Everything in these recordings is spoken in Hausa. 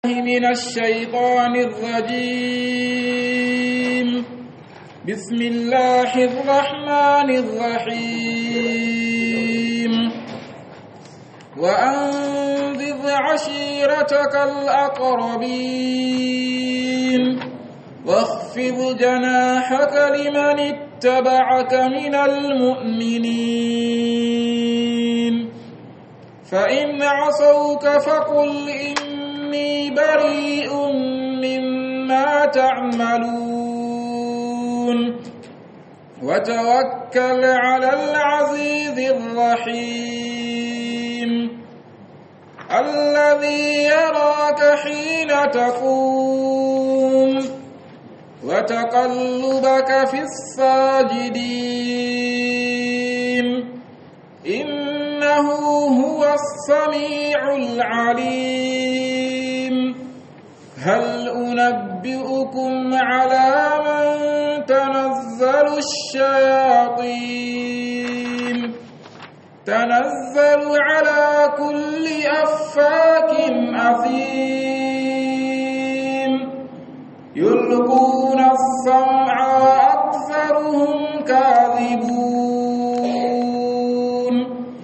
من الشيطان الرجيم بسم الله الرحمن الرحيم وأنذر عشيرتك الأقربين واخفض جناحك لمن اتبعك من المؤمنين فإن عصوك فقل إني بريء مما تعملون وتوكل على العزيز الرحيم الذي يراك حين تقوم وتقلبك في الساجدين إنه هو السميع العليم هل أنبئكم على من تنزل الشياطين تنزل على كل أفاك أثيم يلقون السمع وأكثرهم كاذبون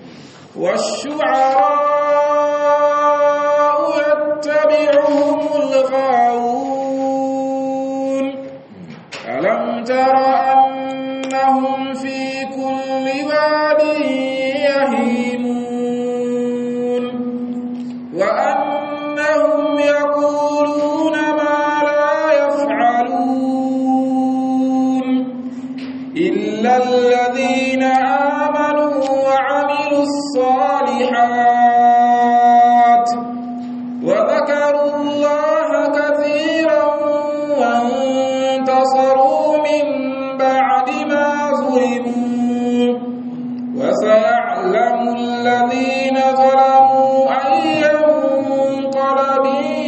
والشعراء يتبعهم الغاوون ألم تر أنهم في كل واد يهيمون وأنهم يقولون ما لا يفعلون إلا الذين آمنوا وعملوا الصالحات وذكروا الله كثيرا وانتصروا من بعد ما ظلموا وسيعلم الذين ظلموا أي منقلب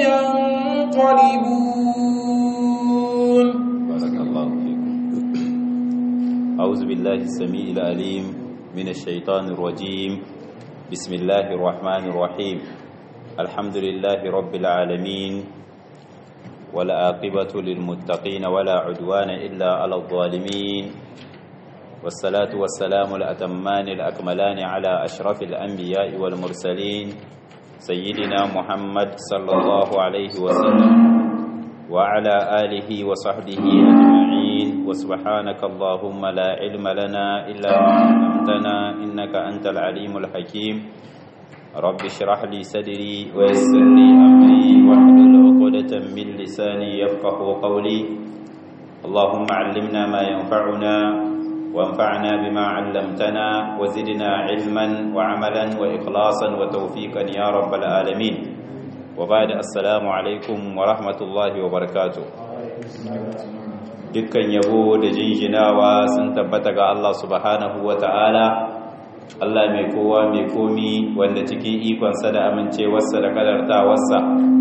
ينقلبون بارك الله فيكم أعوذ بالله السميع العليم من الشيطان الرجيم بسم الله الرحمن الرحيم الحمد لله رب العالمين والعاقبة للمتقين ولا عدوان إلا على الظالمين والصلاة والسلام الأتمان الأكملان على أشرف الأنبياء والمرسلين سيدنا محمد صلى الله عليه وسلم وعلى آله وصحبه أجمعين وسبحانك اللهم لا علم لنا إلا ما علمتنا إنك أنت العليم الحكيم رب اشرح لي صدري ويسر لي أمري واحلل عقدة من لساني يفقه قولي اللهم علمنا ما ينفعنا وانفعنا بما علمتنا وزدنا علما وعملا وإخلاصا وتوفيقا يا رب العالمين وبعد السلام alaikum wa rahmatullahi wa barakatuh dukkan yabo da jinjinawa sun tabbata ga Allah subhanahu wa ta'ala Allah mai kowa mai komi wanda cikin ikonsa da amincewarsa da kadartawarsa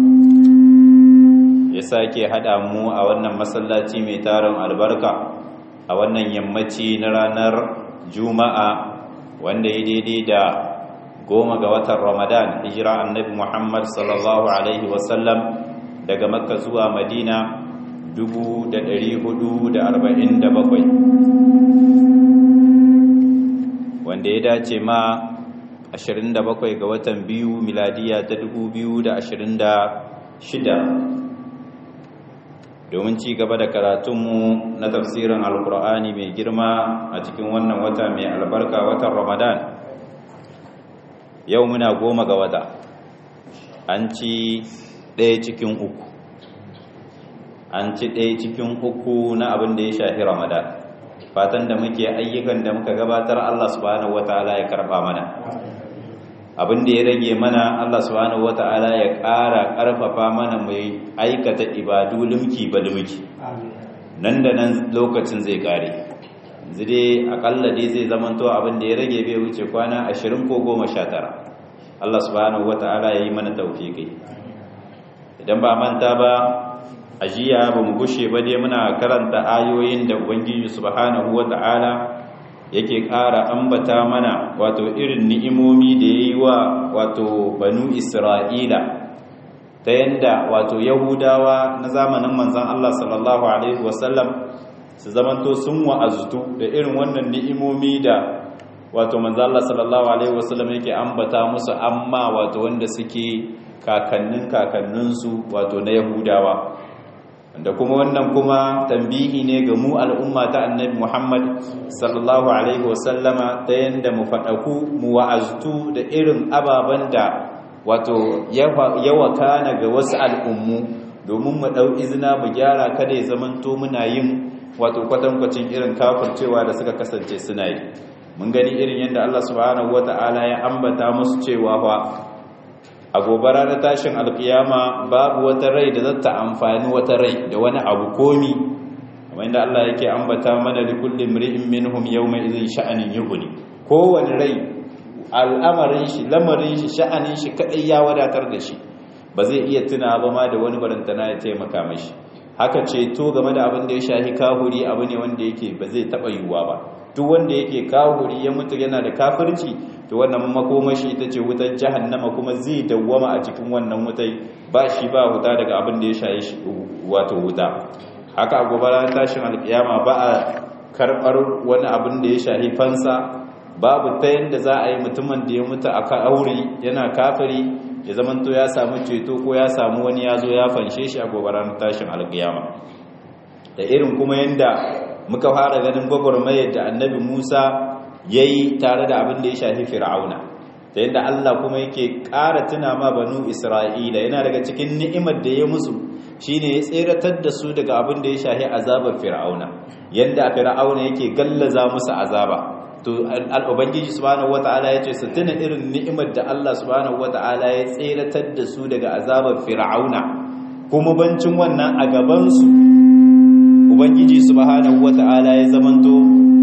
ya sake haɗa mu a wannan masallaci mai tarin albarka a wannan yammaci na ranar juma'a wanda ya daidai da goma ga watan ramadan hijira annabi muhammad sallallahu alaihi wasallam daga makka zuwa madina 447 wanda ya dace ma 27 ga watan biyu miladiya ta 2026 domin ci gaba da karatunmu na tafsirin alkur'ani mai girma a cikin wannan wata mai albarka watan ramadan yau muna goma ga wata an ci ɗaya cikin uku an ci ɗaya cikin uku na abin da ya shafi ramadan fatan da muke ayyukan da muka gabatar Allah subhanahu wata'ala ya karɓa mana abin da ya rage mana Allah subhanahu wata'ala ya ƙara ƙarfafa mana mai aikata ibadu limki ba limki nan da nan lokacin zai ƙare yanzu dai akalla dai zai zamanto abin da ya rage bai wuce kwana ashirin ko goma sha tara Allah subhanahu wa ta'ala ya yi mana taufiƙi idan ba manta ba a jiya ba mu gushe ba dai muna karanta ayoyin da ubangiji subhanahu wa ta'ala yake ƙara ambata mana wato irin ni'imomi da ya yi wa wato banu isra'ila ta yanda wato yahudawa na zamanin manzon Allah sallallahu alaihi wasallam su zamanto sun wa'azutu da irin wannan ni'imomi da wato manzon Allah sallallahu alaihi wasallam yake ambata musu amma wato wanda suke kakannin kakanninsu wato na yahudawa da kuma wannan kuma tambihi ne ga mu al'umma ta annabi Muhammad sallallahu alaihi wasallama ta yanda mu faɗaku mu wa'aztu da irin ababen da wato yawa kana ga wasu al'ummu domin mu ɗau izina mu gyara kada ya zamanto muna yin wato kwatankwacin irin kafircewa da suka kasance suna yi mun gani irin yadda Allah subhanahu wata'ala ya ambata musu cewa fa a gobara na tashin alkiyama babu wata rai da zata amfani wata rai da wani abu komi kamar inda Allah yake ambata mana li kulli imri'in minhum yawma idhin sha'anin yughni kowane rai al'amarin shi lamarin shi sha'anin shi kadai ya wadatar da shi ba zai iya tuna ba ma da wani barantana ya taimaka mashi haka ceto game da abin da ya shahi kahuri abu ne wanda yake ba zai taba yiwuwa ba duk wanda yake kahuri ya mutu yana da kafirci to wannan makomashi ita ce wutar jahannama kuma zai dawwama a cikin wannan wutai ba shi ba wuta daga abin da ya shaye shi wato wuta haka a gobara tashin alkiyama ba a karbar wani abin da ya shahi fansa babu ta yanda za a yi mutumin da ya mutu a aure yana kafiri ya zamanto ya samu ceto ko ya samu wani ya zo ya fanshe shi a gobara tashin alkiyama da irin kuma yanda muka fara ganin gwagwarmayar da annabi musa ya yi tare da abin da ya shafi fir'auna da yadda Allah kuma yake ƙara tuna ma banu isra'ila yana daga cikin ni'imar da ya musu shine ya tseratar da su daga abin da ya shafi azabar fir'auna yadda fir'auna yake gallaza musu azaba to al'ubangiji subhanahu wata'ala ya ce su tuna irin ni'imar da Allah subhanahu wata'ala ya tseratar da su daga azabar fir'auna kuma bancin wannan a gabansu ubangiji subhanahu wata'ala ya zamanto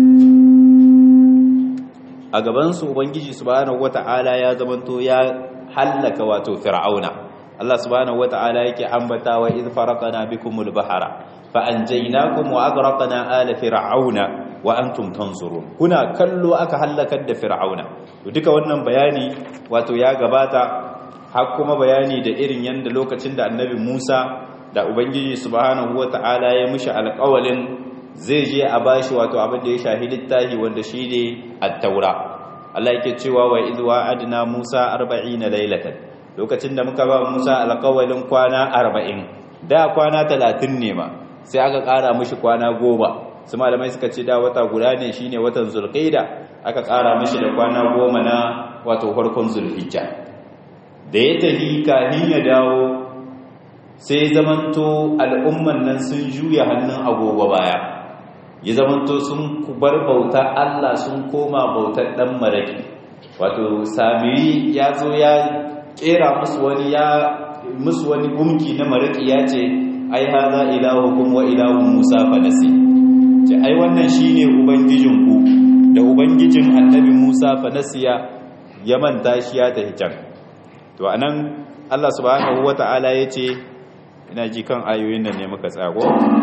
a gabansu ubangiji subhanahu wata'ala ya zamanto ya hallaka wato fir'auna Allah subhanahu wata'ala yake ambata wa idh faraqna bikumul bahara fa anjaynakum wa aghraqna ala fir'auna wa antum tanzurun kuna kallo aka hallakar da fir'auna to duka wannan bayani wato ya gabata har kuma bayani da irin yanda lokacin da annabi Musa da ubangiji subhanahu wata'ala ya mishi alƙawalin zai je a bashi wato abin da ya shahi littafi wanda shi ne at-taura Allah yake cewa wa idh wa'adna Musa 40 laylatan lokacin da muka ba Musa alƙawalin kwana 40 da kwana 30 ne ma sai aka ƙara mishi kwana 10 su malamai suka ce da wata guda ne shine watan zulqaida aka ƙara mishi da kwana 10 na wato farkon zulhijja da ya tafi kafin ya dawo sai zamanto al'umman nan sun juya hannun agogo baya ya zamanto sun bar bauta Allah sun koma bautar dan maraki wato samiri ya zo ya kera musu wani ya musu wani gumki na maraki ya ce ai haza ilahukum wa ilahun Musa fanasi ce ai wannan shine ubangijinku da ubangijin annabi Musa fanasiya ya manta shi ya tafi can to anan Allah subhanahu wata'ala yace ina ji kan ayoyin da ne muka tsago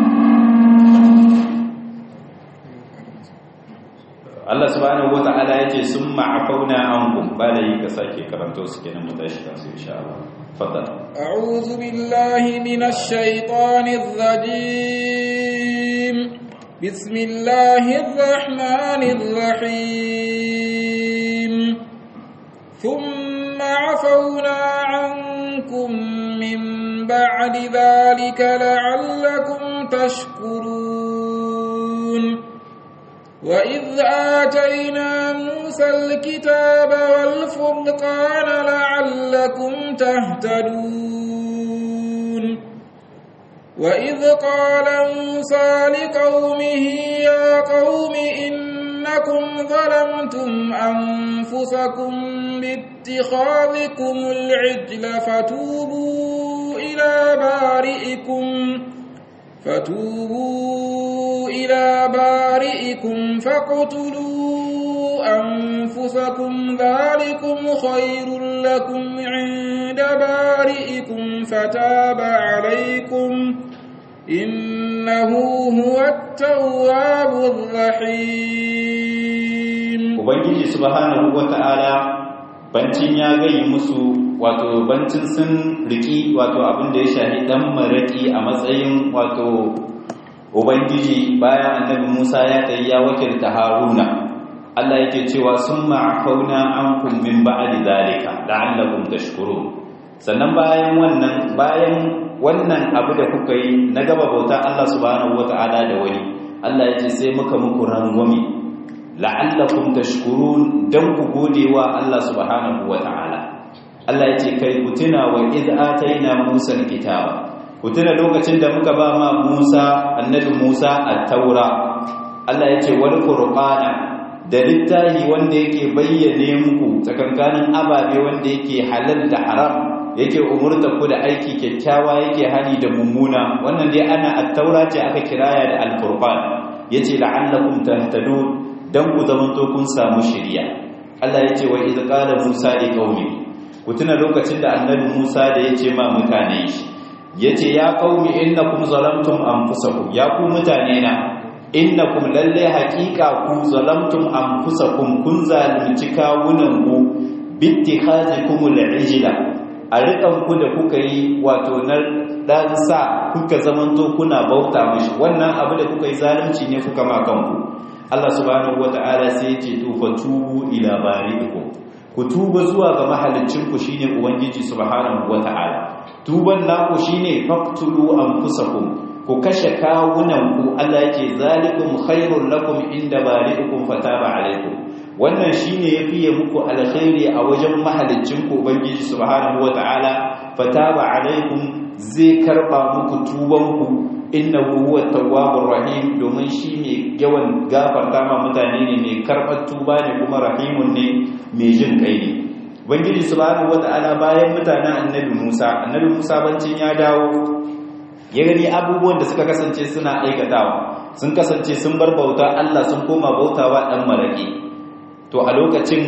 Allah subhanahu wata'ala yace summa afauna ankum bala yi ka sake karanto su kenan mu tashi kan su insha Allah faddal a'udhu billahi minash shaitanir rajim bismillahir rahmanir rahim thumma afauna ankum min ba'di dhalika la'allakum tashkurun وإذ آتينا موسى الكتاب والفرقان لعلكم تهتدون وإذ قال موسى لقومه يا قوم إنكم ظلمتم أنفسكم باتخاذكم العجل فتوبوا إلى بارئكم فتوبوا إلى بارئكم فاقتلوا أنفسكم ذلكم خير لكم عند بارئكم فتاب عليكم إنه هو التواب الرحيم Ubangiji subhanahu wata'ala bancin ya gayi musu wato bancin sun riki wato abin da ya shahi dan maraki a matsayin wato ubangiji bayan annabi Musa ya tayi ya wakilta Haruna Allah yake cewa summa afauna ankum min ba'di zalika la'allakum tashkurun sannan bayan wannan bayan wannan abu da kuka yi na gaba bauta Allah subhanahu wata'ala da wani Allah yace sai muka muku rangwame la'allakum tashkurun dan ku godewa Allah subhanahu wata'ala Allah yace kai ku tuna wa id ataina Musa alkitaba ku tuna lokacin da muka ba ma Musa annabi Musa at-taura Allah yace wal qur'ana da littahi wanda yake bayyane muku tsakankanin ababe wanda yake halal da haram yake umurta ku da aiki kyakkyawa yake hali da mummuna wannan dai ana at-taura ce aka kiraya da al-qur'an yace la'allakum tahtadun dan ku zamanto kun samu shiriya Allah yace wa idh qala Musa li qaumi ku tuna lokacin da annabi Musa da yace ma mutane shi yace ya qaumi innakum zalamtum anfusakum ya ku mutane na innakum lalle haqiqa ku zalamtum anfusakum kun zalunci kawunan ku bittikhazikum al-ijla a rikan ku da kuka yi wato na dan sa kuka zamanto kuna bauta mishi wannan abu da kuka yi zalunci ne kuka ma kanku Allah subhanahu wata'ala sai ya ce to fatubu ila bari'ikum ku tuba zuwa ga mahaliccin ku shine ubangiji subhanahu wata'ala tuban naku shine faqtulu anfusakum ku kashe kawunanku Allah yake zalikum khairul lakum inda bari'ukum fataba alaikum wannan shine yafiye muku alkhairi a wajen mahaliccin ku ubangiji subhanahu wataala fataba alaikum zai karba muku tubanku innahu huwa tawwabur rahim domin shi ne yawan gafarta ma mutane ne mai karbar tuba ne kuma rahimun ne mai jin kai ne ubangiji subhanahu wataala bayan mutanen annabi Musa annabi Musa bancin ya dawo ya gani abubuwan da suka kasance suna aikatawa sun kasance sun bar bauta Allah sun koma bautawa dan maraki to a lokacin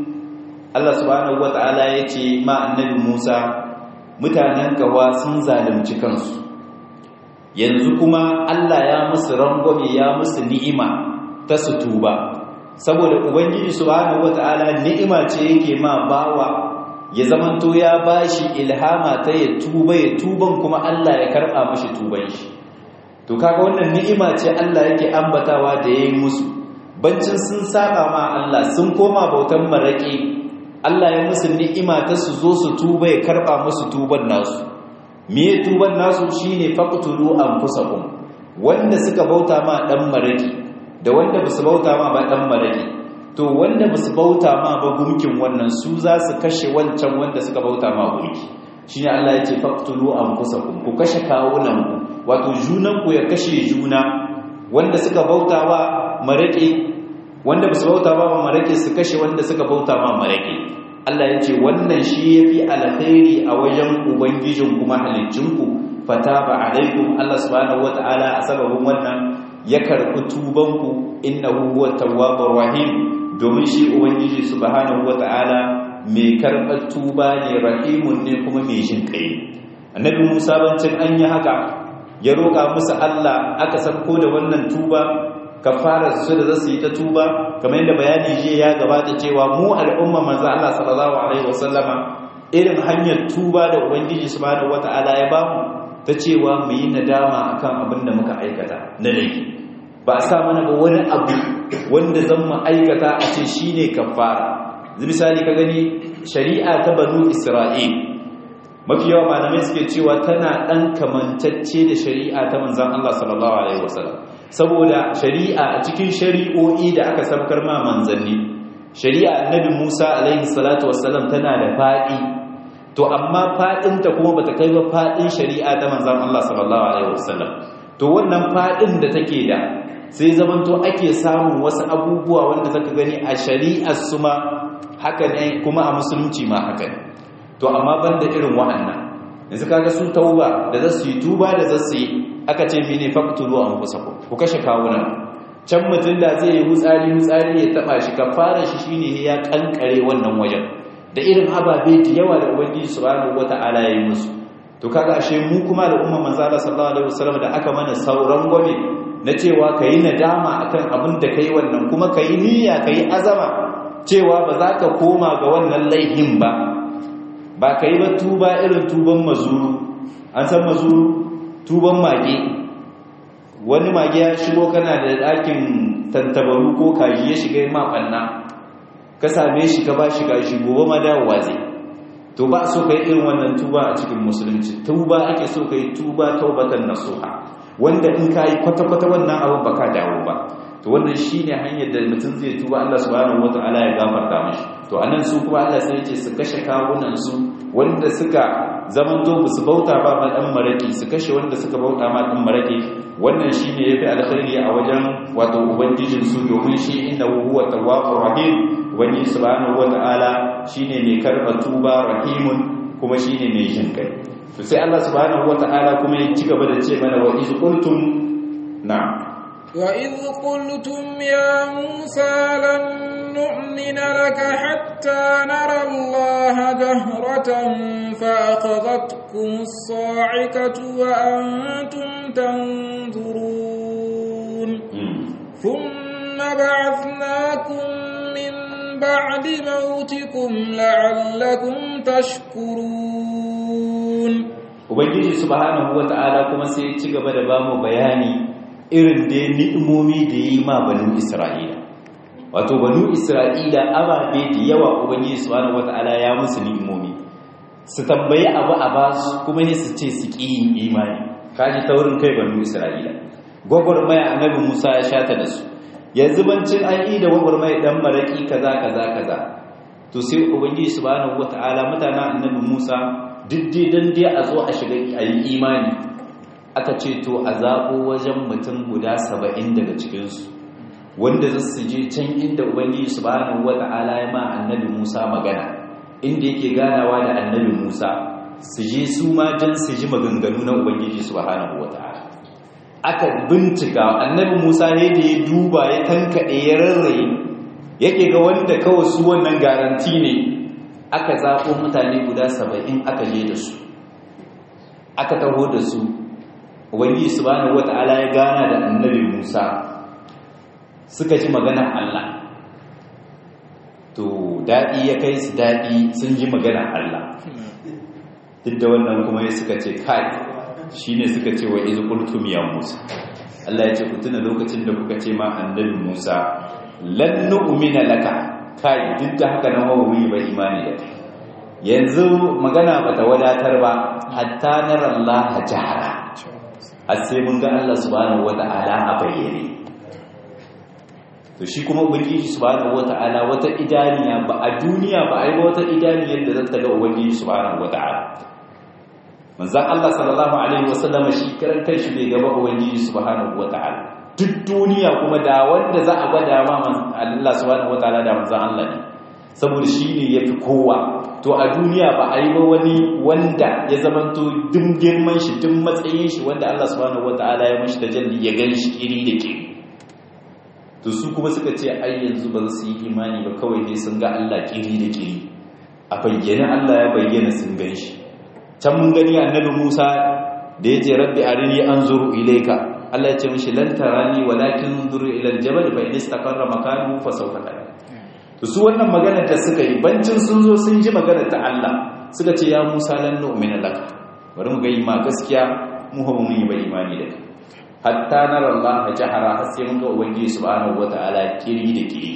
Allah subhanahu wataala ya ce ma annabi Musa mutanen kawa sun zalunci kansu yanzu kuma Allah ya musu rangwame ya musu ni'ima ta su tuba saboda ubangiji subhanahu wataala ni'ima ce yake ma bawa ya zamanto ya bashi ilhama ta ya tuba ya tuban kuma Allah ya karba mashi tuban shi to kaga wannan ni'ima ce Allah yake ambatawa da yayi musu bancin sun saba ma Allah sun koma bautan maraki Allah ya musu ni'ima ta su zo su tuba ya karba musu tuban nasu me tuban nasu shine faqtulu anfusakum wanda suka bauta ma dan maraki da wanda basu bauta ma ba dan maraki to wanda basu bauta ma ba gumkin wannan su za su kashe wancan wanda suka bauta ma gumki shine Allah ya ce faqtulu anfusakum ku kashe kawunan wato junan ku ya kashe juna wanda suka bauta ba maraki wanda basu bauta ba ba maraki su kashe wanda suka bauta ma maraki Allah ya ce wannan shi yafi alkhairi a wajen ubangijin kuma halicinku fataba alaikum Allah subhanahu wataala a sababin wannan ya karɓi tubanku innahu huwa tawwabur rahim domin shi ubangiji subhanahu wata'ala mai karɓar tuba ne rahimun ne kuma mai jin kai annabi Musa bancin an yi haka ya roƙa musu Allah aka sabko da wannan tuba kafara su da zasu yi ta tuba kamar yadda bayani je ya gabata cewa mu al'umma manzo Allah sallallahu alaihi wasallama irin hanyar tuba da ubangiji subhanahu wata'ala ya bamu ta cewa mu yi nadama akan abin da muka aikata na laifi ba a sa mana ba wani abu wanda zan mu aikata a ce shi ne kafara misali ka gani shari'a ta banu isra'il mafi yawa malamai suke cewa tana ɗan kamantacce da shari'a ta manzan Allah sallallahu alaihi wasallam saboda shari'a a cikin shari'o'i da aka sabkar ma manzanni shari'a annabi Musa alaihi salatu wasallam tana da faɗi to amma faɗinta kuma bata kai ba faɗin shari'a ta manzan Allah sallallahu alaihi wasallam to wannan faɗin da take da sai zamanto ake samun wasu abubuwa wanda zaka gani a shari'ar su ma haka ne kuma a musulunci ma haka ne to amma banda irin wa'annan yanzu kaga su tauba da za su yi tuba da za su yi aka ce mene faqtulu anfusakum ku kashe kawunan can mutum da zai yi hutsari hutsari ya taba shi kafara shi shine ya kankare wannan wajen da irin ababe da yawa da ubangiji subhanahu wata'ala ya yi musu to kaga ashe mu kuma da umma manzo Allah sallallahu alaihi wasallam da aka mana sauran gwame na cewa kayi nadama akan abin da kai wannan kuma kayi niyya kayi azama cewa ba za ka koma ga wannan laihin ba ba ka yi ba tuba irin tuban mazuru an san mazuru tuban mage wani mage ya shigo kana da ɗakin tantabaru ko kaji ya shiga ma ɓanna ka same shi ka ba shi kashi gobe ma dawowa zai to ba so kai irin wannan tuba a cikin musulunci tuba ake so kai tuba taubatan nasuha wanda in ka yi kwata-kwata wannan abin ba ka dawo ba to wannan shine hanyar da mutum zai tuba Allah subhanahu wataala ya gafarta mashi to anan su kuma Allah sai yace su kashe kawunan su wanda suka zaman to su bauta ba ma dan maraki su kashe wanda suka bauta ma dan maraki wannan shine yafi alkhairi a wajen wato ubangijin su domin shi inna huwa tawwabur rahim ubangiji subhanahu wataala shine mai karba tuba rahimun kuma shine mai jin kai to sai Allah subhanahu wataala kuma ya ci gaba da ce mana wa iz qultum na'am وإذ قلتم يا موسى لن نؤمن لك حتى نرى الله جهرة فأخذتكم الصاعقة وأنتم تنظرون ثم بعثناكم من بعد موتكم لعلكم تشكرون Ubangiji subhanahu wata'ala kuma sai ci gaba da bamu bayani irin da ni'imomi da yi ma banu Isra'ila wato banu Isra'ila ababe da yawa ubangiji subhanahu wataala ya musu ni'imomi su tambayi abu a basu kuma ne su ce su ƙi yin imani kaji taurin kai banu Isra'ila gwagwarmaya annabi Musa ya shata da su yanzu bancin an yi da gwagwarmaya dan maraki kaza kaza kaza to sai ubangiji subhanahu wataala mutanen annabi Musa diddi dan dai a zo a shiga a yi imani aka ce to a zaɓo wajen mutum guda saba'in daga cikinsu wanda za su je can inda ubangiji subhanahu wata'ala ya ma annabi musa magana inda yake ganawa da annabi musa su je su ma jan su ji maganganu na ubangiji subhanahu wata'ala aka bincika annabi musa ne da ya duba ya tankaɗe ya rarraye yake ga wanda kawai su wannan garanti ne aka zaɓo mutane guda saba'in aka je da su aka taho da su ubangiji subhanahu wata'ala ya gana da annabi Musa suka ji magana Allah to dadi ya kai su dadi sun ji magana Allah duk da wannan kuma ya suka ce kai shine suka ce wa iz qultum ya Musa Allah ya ce ku tuna lokacin da kuka ce ma annabi Musa lan nu'mina laka kai duk da haka nan hawa ba imani da kai yanzu magana bata wadatar ba hatta nara Allah jahara har sai mun ga Allah subhanahu wata'ala a bayyane to shi kuma ubangiji subhanahu wata'ala wata idaniya ba a duniya ba ai wata idaniyar da zata ga ubangiji subhanahu wata'ala manzon Allah sallallahu alaihi wasallam shi karan kanshi bai gaba ubangiji subhanahu wata'ala duk duniya kuma da wanda za a gwada ma Allah subhanahu wata'ala da manzon Allah ne saboda shi ne ya fi kowa to a duniya ba a yi ba wani wanda ya zamanto duk girman shi duk matsayin shi wanda Allah subhanahu wataala ya mashi tajalli ya gani shi kiri da kiri to su kuma suka ce ai yanzu ba su yi imani ba kawai dai sun ga Allah kiri da kiri a bayyana Allah ya bayyana sun gan shi can mun gani annabi Musa da ya ce rabbi arini anzuru ilayka Allah ya ce mishi lan tarani walakin anzuru ila aljabal fa in istaqarra makanahu fa sawfa tarani to su wannan magana da suka yi bancin sun zo sun ji magana ta Allah suka ce ya Musa lan nu'mina laka bari mu ga ma gaskiya mu ba mun yi ba imani da kai hatta nara Allah jahara har sai mun ga ubangiji subhanahu wataala kiri da kiri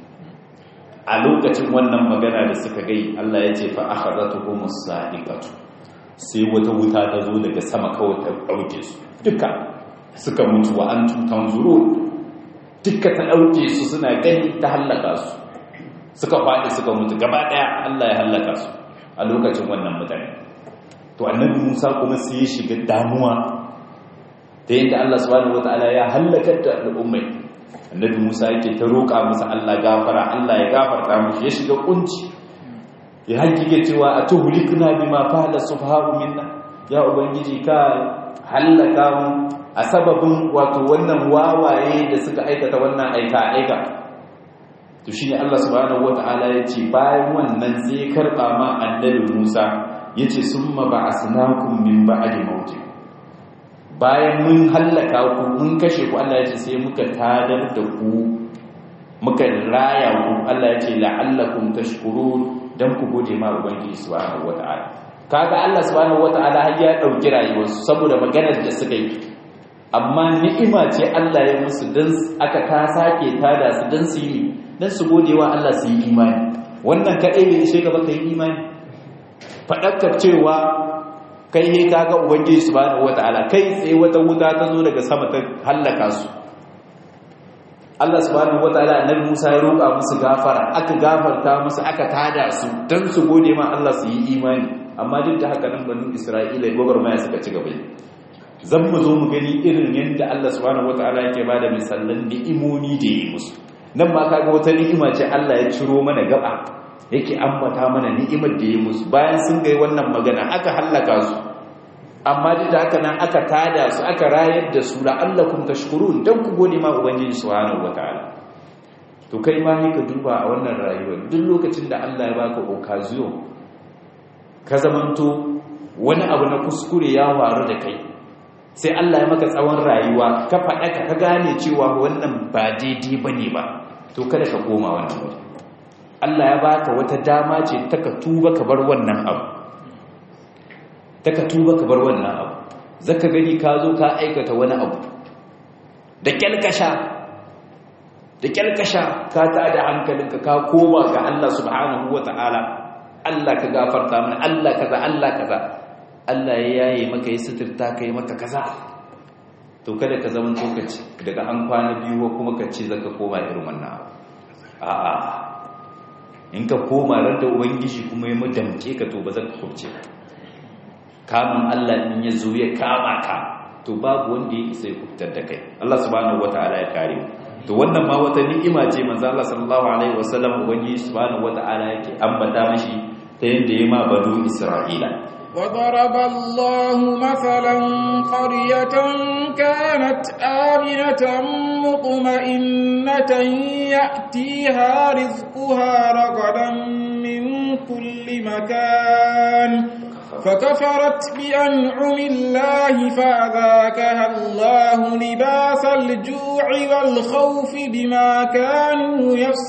a lokacin wannan magana da suka gai Allah ya ce fa akhadhatuhum as-sa'iqatu sai wata wuta ta zo daga sama kawai ta dauke su duka suka mutu wa antum tanzurun duka ta dauke su suna gani ta halaka su suka faɗi suka mutu gaba ɗaya Allah ya hallaka su a lokacin wannan mutane to annabi Musa kuma sai ya shiga damuwa ta yadda Allah subhanahu wataala ya hallakar da al'ummai annabi Musa yake ta roƙa masa Allah gafara Allah ya gafarta mushi ya shiga kunci ya hakike cewa atuhlikuna bima fa'ala subhanahu minna ya ubangiji ka hallaka mu a sababin wato wannan wawaye da suka aikata wannan aika aika to shine Allah subhanahu wataala yace bayan wannan sai karba ma annabi Musa yace summa ba'asnakum min ba'di mauti bayan mun hallaka ku mun kashe ku Allah yace sai muka tadar da ku muka raya ku Allah yace la'allakum tashkurun dan ku gode ma ubangiji subhanahu wataala kaga Allah subhanahu wataala har ya dauki rayuwarsu saboda maganar da suka yi amma ni'ima ce Allah ya musu dan aka ta sake tada su dan su yi dan su gode wa Allah su yi imani wannan kadai ne ishe gaba kai imani fadakar cewa kai ne kaga ubangiji subhanahu wataala kai tsaye wata wuta ta zo daga sama ta hallaka su Allah subhanahu wataala annabi Musa ya roƙa musu gafara aka gafarta musu aka tada su dan su gode ma Allah su yi imani amma duk da haka nan banu Isra'ila gwagwarmaya suka ci gaba zan mu zo mu gani irin yadda Allah subhanahu wataala yake bada misalan ni'imoni da yi musu nan ma kaga wata ni'ima ce Allah ya ciro mana gaba yake ambata mana ni'imar da yi musu bayan sun ga wannan magana aka hallaka su amma duk da haka nan aka tada su aka rayar da su la'allakum tashkurun dan ku gode ma ubangiji subhanahu wataala to kai ma ne ka duba a wannan rayuwar duk lokacin da Allah ya baka occasion ka zamanto wani abu na kuskure ya faru da kai sai Allah ya maka tsawon rayuwa ka faɗa ka ka gane cewa wannan ba daidai bane ba to kada ka koma wannan wuri Allah ya baka wata dama ce ta ka tuba ka bar wannan abu ta ka tuba ka bar wannan abu zaka gani ka zo ka aikata wani abu da kyalkasha da kyalkasha ka tada hankalinka ka koma ga Allah subhanahu wataala Allah ka gafarta mana Allah kaza Allah kaza Allah ya yaye maka yi suturta kai maka kaza to kada ka zama tokaci daga an kwana biyu kuma ka ce zaka koma irin wannan abu a'a in ka koma ran da ubangiji kuma ya mudamke ka to ba zaka kubce kamun Allah in ya zo ya kama ka to babu wanda ya isa ya kubutar da kai Allah subhanahu wataala ya kare mu to wannan ma wata ni'ima ce manzo Allah sallallahu alaihi wasallam ubangiji subhanahu wataala yake ambata mashi ta yanda ya ma banu Isra'ila وضرب الله مثلا قرية كانت آمنة مطمئنة يأتيها رزقها رغدا من كل مكان فكفرت بأنعم الله فأذاكها الله لباس الجوع والخوف بما كانوا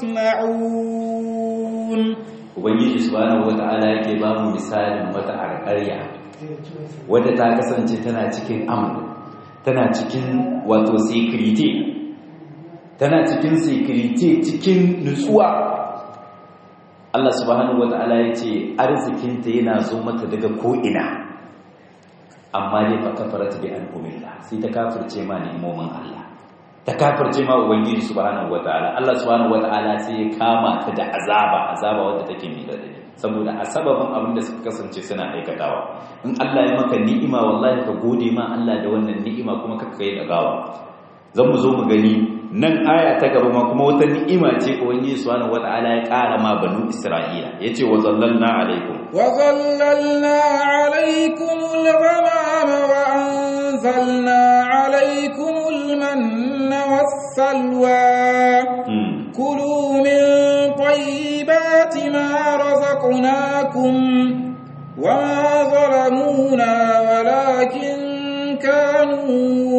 يصنعون ubangiji subhanahu wata'ala yake ba mu misalin wata alƙarya wadda ta kasance tana cikin amn tana cikin wato security tana cikin security cikin nutsuwa Allah subhanahu wata'ala ya ce arzikinta yana zo mata daga ko'ina amma dai fa kafarat bi al'umillah sai ta kafirce ma ni'imomin Allah ta kafirce ma ubangiji subhanahu wataala Allah subhanahu wataala sai ya kama ta da azaba azaba wanda take mai radadi saboda a sababin abin da suka kasance suna aikatawa in Allah ya maka ni'ima wallahi ka gode ma Allah da wannan ni'ima kuma ka kai da gawa zan mu zo mu gani nan aya ta gaba ma kuma wata ni'ima ce ubangiji subhanahu wataala ya kara ma banu Isra'ila yace wa zallalna alaikum wa zallalna alaikum al-ghamama wa anzalna alaikum al-manna was-salwa kulu min tayyibati ma razaqnakum wa ma zalamuna walakin kanu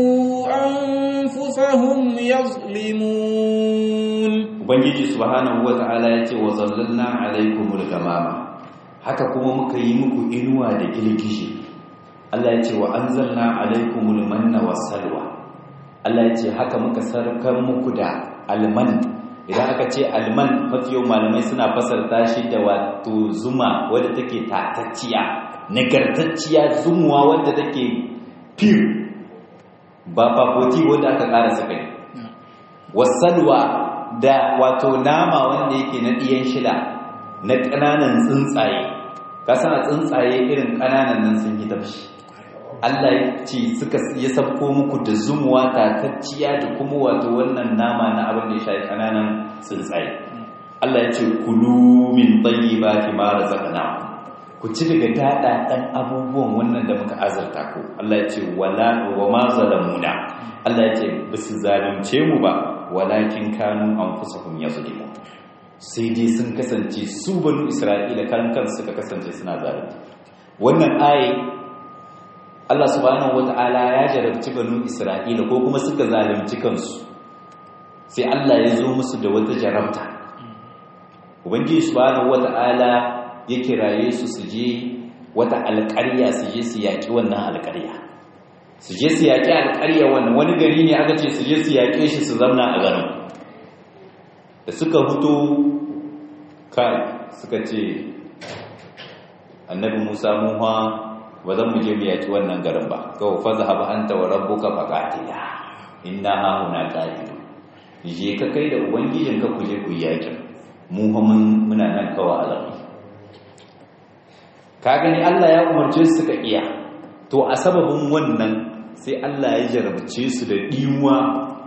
anfusahum yazlimun ubangiji subhanahu wata'ala ya ce wa zallalna alaikumul gamama haka kuma muka yi muku inuwa da girgishi Allah ya ce wa anzalna alaikumul manna wassalwa Allah ya ce haka muka sarkar muku da alman idan aka ce alman mafi yau malamai suna fasarta shi da wato zuma wadda take tatacciya nagartacciya zumuwa wadda take pure ba fafoti wadda aka ƙara sakari wasalwa da wato nama wanda yake na ɗiyan shida na ƙananan tsuntsaye kasan a tsuntsaye irin ƙananan nan sun yi tafshi Allah ya ce suka ya sabko muku da zumuwa tatacciya da kuma wato wannan nama na abin da ya shafi ƙananan tsuntsaye Allah ya ce kulu min tayyibati ma razaqnakum ku ci daga daɗaɗen abubuwan wannan da muka azurta ku Allah ya ce wala wa ma zalamuna Allah ya ce ba su zalunce mu ba walakin kanu anfusahum yazlimun sai dai sun kasance su banu Isra'ila kan kansu suka kasance suna zalunci wannan ayi Allah subhanahu wata'ala ya jarabci banu Isra'ila ko kuma suka zalunci kansu sai Allah ya zo musu da wata jarabta ubangiji subhanahu wata'ala ya kiraye su su je wata alƙarya su je su yaƙi wannan alƙarya su je su yaƙi alƙarya wannan wani gari ne aka ce su je su yaƙe shi su zamna a garin da suka hutu kai suka ce annabi musa muha ba zan mu je mu yaƙi wannan garin ba kawai fa zahaba anta wa rabbuka faqatila inna ha huna qa'idun je ka kai da ubangijinka ku je ku yaƙi mu muna nan kawai azami ka gani Allah ya umarce su suka iya to a sababin wannan sai Allah ya jarabce su da diwa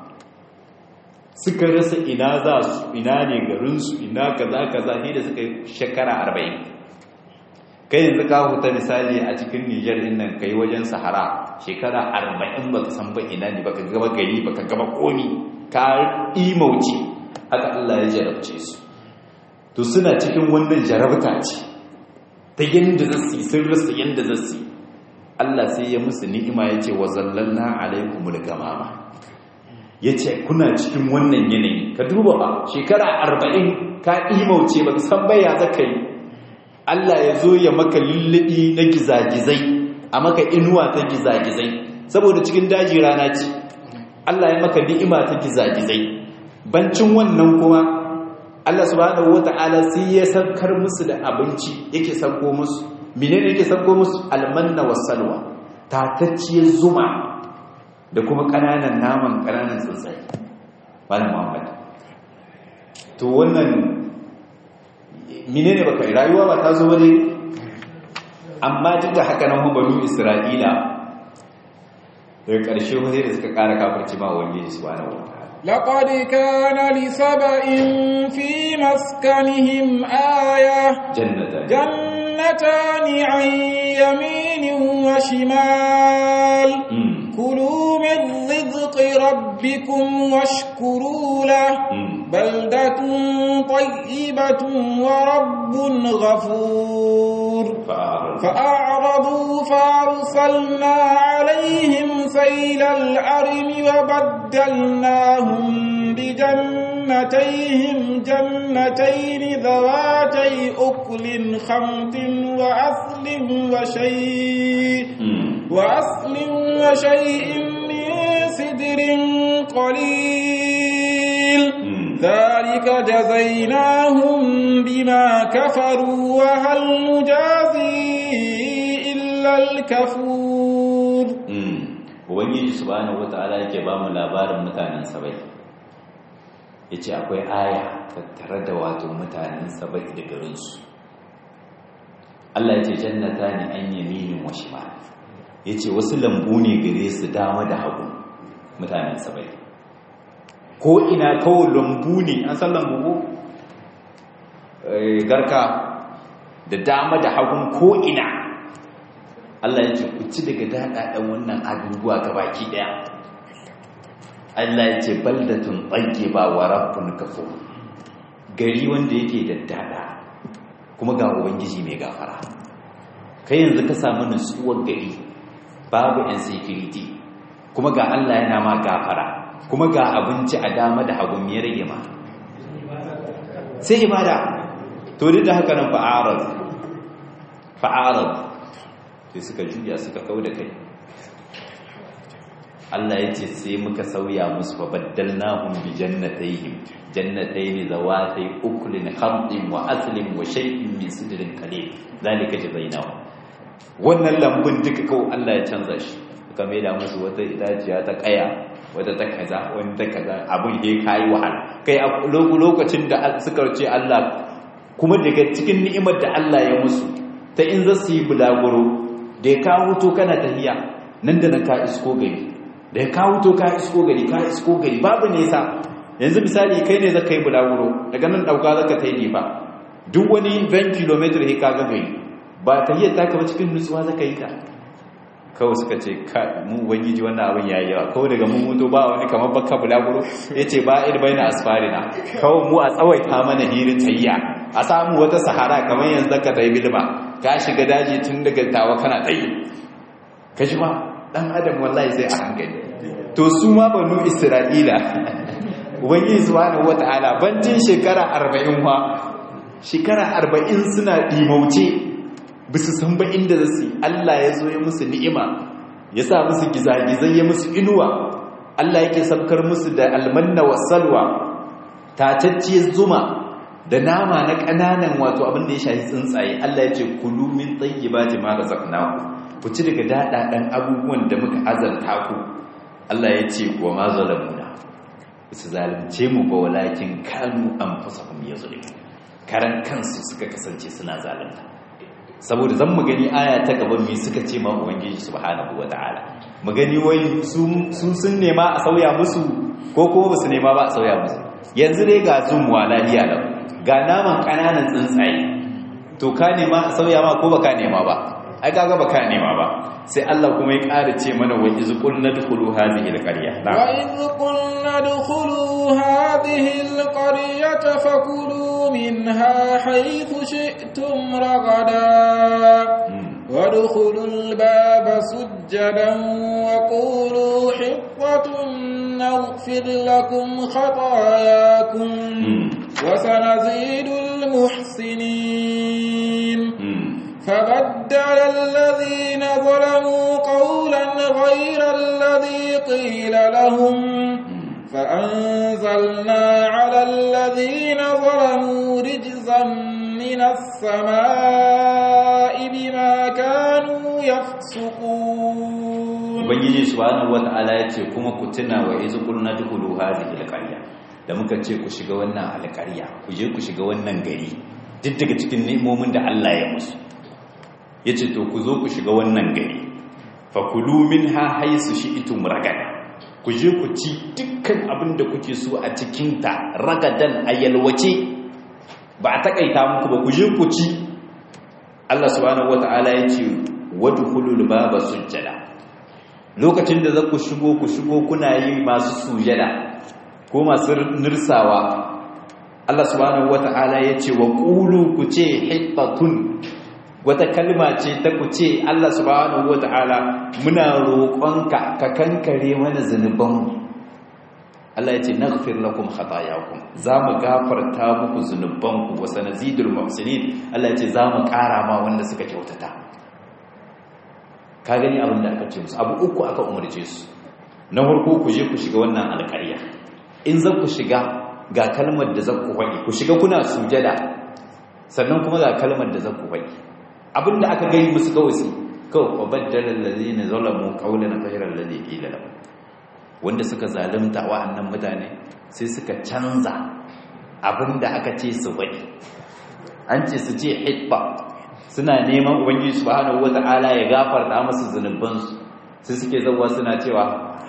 suka rasa ina za su ina ne garinsu ina kaza kaza ne da suka yi shekara arba'in kai yanzu ka huta misali a cikin Nijar din nan kai wajen Sahara shekara arba'in baka san ba ina ne baka gaba gari baka gaba komi ka imauci haka Allah ya jarabce su to suna cikin wannan jarabta ce ta yadda zasu sun rasa yadda zasu Allah sai ya musu ni'ima ya ce wa zallalna alaikumul gamama ya ce kuna cikin wannan yanayi ka duba ba shekara arba'in ka imauce ba san baya zaka yi Allah ya zo ya maka lullubi na gizagizai a maka inuwa ta gizagizai saboda cikin daji rana ce Allah ya maka ni'ima ta gizagizai bancin wannan kuma Allah subhanahu wata'ala sai ya saukar musu da abinci yake sauko musu menene yake sauko musu almanna wasalwa tatacciyar zuma da kuma kananan naman kananan tsuntsaye malam Muhammad to wannan menene baka rayuwa ba ta zo bane amma duk da haka nan banu Isra'ila daga ƙarshe wani da suka ƙara kafirci ma ubangiji subhanahu wata'ala لقد كان لسبأ في مسكنهم آية جنتان جنتان عن يمين وشمال مم. كلوا من رزق ربكم واشكروا له مم. بلدة طيبة ورب غفور فأعرض فأعرضوا فأرسلنا عليهم سيل العرم وبدلناهم بجنتيهم جنتين ذواتي أكل خمط وأصل وشيء مم. وأصل وشيء من سدر قليل مم. ذلك جزيناهم بما كفروا وهل نجازي إلا الكفور Mm. ubangiji subhanahu wata'ala yake ba mu labarin mutanen sabai yace akwai aya tattare da wato mutanen sabai da garinsu Allah yace jannata ne an yaminin wa shimal yace wasu lambu ne gare su dama da hagu mutanen sabai ko ina kawai lambu ne an san lambu ko Eh, garka da dama da hagun ko ina Allah ya ce ku ci daga daɗaɗen wannan abubuwa gabaki ɗaya Allah ya ce baldatun ɓalge ba wa rabbun kafo gari wanda yake da daɗa kuma ga ubangiji mai gafara kai yanzu ka samu nutsuwar gari babu yan security kuma ga Allah yana ma gafara kuma ga abinci a dama da hagu ya rage ma sai ibada to duk da haka nan fa'arad fa'arad sai suka juya suka kau da kai Allah ya ce sai muka sauya musu fa baddalnahum bi jannatayhim jannatayn zawatay uklin khamtin wa aslin wa shay'in min sidrin qalil zalika jazainahum wannan lambun duka kau Allah ya canza shi suka mai da musu wata itaciya ta kaya wata ta kaza wani ta kaza abin da ya kai wahala kai a lokacin da suka ce Allah kuma daga cikin ni'imar da Allah ya musu ta in za su yi bulaguro da ya kawo to kana tahiya nan da nan ka isko gari da ya kawo to ka isko gari ka isko gari babu nesa yanzu misali kai ne zaka yi bulaguro daga nan dauka zaka ta yi ba duk wani 20 km he ka ga gari ba tahiyar ta kama cikin nutsuwa zaka yi ta kawai suka ce mu ubangiji wannan abin yayi yawa kawai daga mun mutu ba wani kamar bakka bulaguro yace ba ir baina asfarina kawai mu a tsawaita mana hirin tayya a samu wata sahara kamar yanzu zaka tayi bilma ka shiga daji tun daga tawa kana tsayi ka ji ma dan adam wallahi sai a hankali to su ma banu isra'ila ubangiji subhanahu wataala bancin shekara 40 fa shekara arba'in suna ɗimauce bisu san ba inda za su Allah ya zo ya musu ni'ima ya sa musu gizagizai ya musu inuwa Allah yake sabkar musu da almanna wa salwa tatacciyar zuma da nama na ƙananan wato abin da ya shafi tsuntsaye Allah ya ce kulu min tayyibati ma razaqnakum ku ci daga daɗaɗen abubuwan da muka azanta ku Allah ya ce wa ma zalamuna su zalunce mu ba walakin kanu anfusahum yazlimun karan kansu suka kasance suna zalunta saboda zan mu gani aya ta gaban mi suka ce ma ubangiji subhanahu wataala mu gani wai su sun nema a sauya musu ko kuma basu nema ba a sauya musu yanzu dai ga zumuwa lafiya lau ga naman kananan tsuntsaye to ka nema a sauya ma ko baka nema ba ai kaga baka nema ba sai Allah kuma ya ƙara ce mana wa iz qulna dkhulu hadhihi alqarya wa iz qulna dkhulu hadhihi alqaryata fakulu minha haythu shi'tum ragada وادخلوا الباب سجدا وقولوا حطة نغفر لكم خطاياكم وسنزيد المحسنين فبدل الذين ظلموا قولا غير الذي قيل لهم فأنزلنا على الذين ظلموا رجزا من السماء بما كانوا يفسقون ubangiji subhanahu wata'ala ya ce kuma ku tuna wa izu qulna dkhulu hadhihi alqarya da muka ce ku shiga wannan alqarya ku je ku shiga wannan gari duk daga cikin ni'imomin da Allah ya musu yace to ku zo ku shiga wannan gari fakulu minha haisu shi'tum ragada ku je ku ci dukkan abin da kuke so a cikin ta ragadan ayalwace ba a takaita muku ba ku je ku ci Allah subhanahu wata'ala ya ce wadkhulul baba sujjada lokacin da za ku shigo ku shigo kuna yi masu sujada ko masu nirsawa Allah subhanahu wata'ala ya ce wa qulu ku ce hittatun wata kalma ce ta ku ce Allah subhanahu wata'ala muna roƙonka ka kankare mana zunubanmu Allah ya ce naghfir lakum khatayakum zamu gafarta muku zunubanku wa sanazidul muhsinin Allah ya ce zamu ƙara ma wanda suka kyautata ka gani abin da aka ce musu abu uku aka umarce su na farko ku je ku shiga wannan alƙarya in za ku shiga ga kalmar da za ku faɗi ku shiga kuna sujada sannan kuma ga kalmar da za ku faɗi abin da aka gani musu kawai su kawai wa baddala allazina zalamu qawlan ghayra allazi qila lahum wanda suka zalunta wa'annan mutane sai suka canza abin da aka ce su faɗi an ce su ce hitba suna neman ubangiji subhanahu wata'ala ya gafarta musu zunubansu sai suke zauwa suna cewa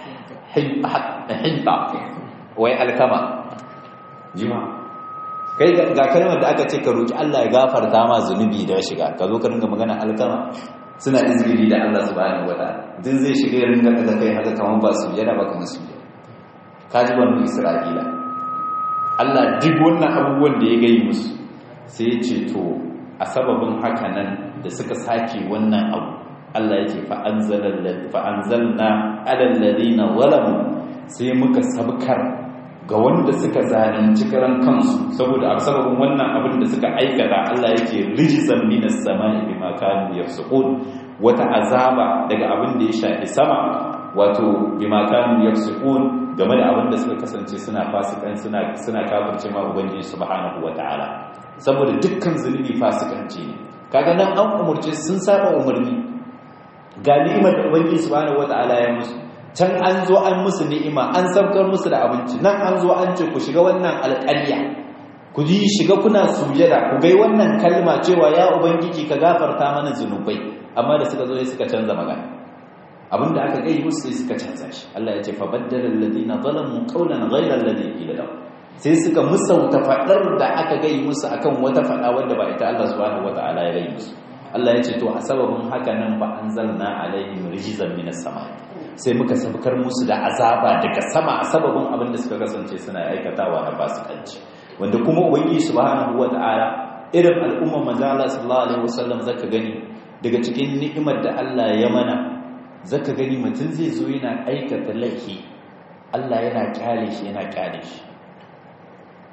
hinta wai alkama jima kai ga kalmar da aka ce ka roki Allah ya gafarta ma zunubi da shiga ka zo ka ringa magana alkama suna izgiri da Allah subhanahu wata'ala din zai shiga ya ringa daga kai haka kamar ba su yana ba kamar su ka ji wannan Isra'ila Allah duk wannan abubuwan da ya gayi musu sai ya ce to a sababin haka nan da suka sake wannan abu Allah yake fa'anzalna alalladina walamu sai muka sabkar ga wanda suka zalunci karan kansu saboda a sababin wannan abin da suka aikata Allah yake rijizan minas sama'i bima kanu yafsukun wata azaba daga abin da ya shafi sama wato bima kanu yafsukun game da abin da suka kasance suna fasikan suna suna kafirce ma ubangiji subhanahu wataala saboda dukkan zunubi fasikanci ne kaga nan an umurce sun saba umarni ga ni'imar da ubangiji subhanahu wataala ya musu can an zo an musu ni'ima an saukar musu da abinci nan an zo an ce ku shiga wannan alƙarya ku ji shiga kuna sujada ku gai wannan kalma cewa ya ubangiji ka gafarta mana zunubai amma da suka zo sai suka canza magana abinda aka gai musu sai suka canza shi Allah ya ce fa baddala alladhina zalamu qawlan ghayra alladhi qila lahum sai suka musauta fadar da aka gai musu akan wata fada wanda ba ita Allah subhanahu wataala ya gai musu Allah ya ce to a sababin haka nan ba anzalna alaihim rijzan minas sama sai muka sabkar musu da azaba daga sama a sababin abin da suka kasance suna aikatawa na fasikanci wanda kuma ubangiji subhanahu wataala irin al'umma manzo Allah sallallahu alaihi wasallam zaka gani daga cikin ni'imar da Allah ya mana zaka gani mutum zai zo yana aikata laifi Allah yana kyale shi yana kyale shi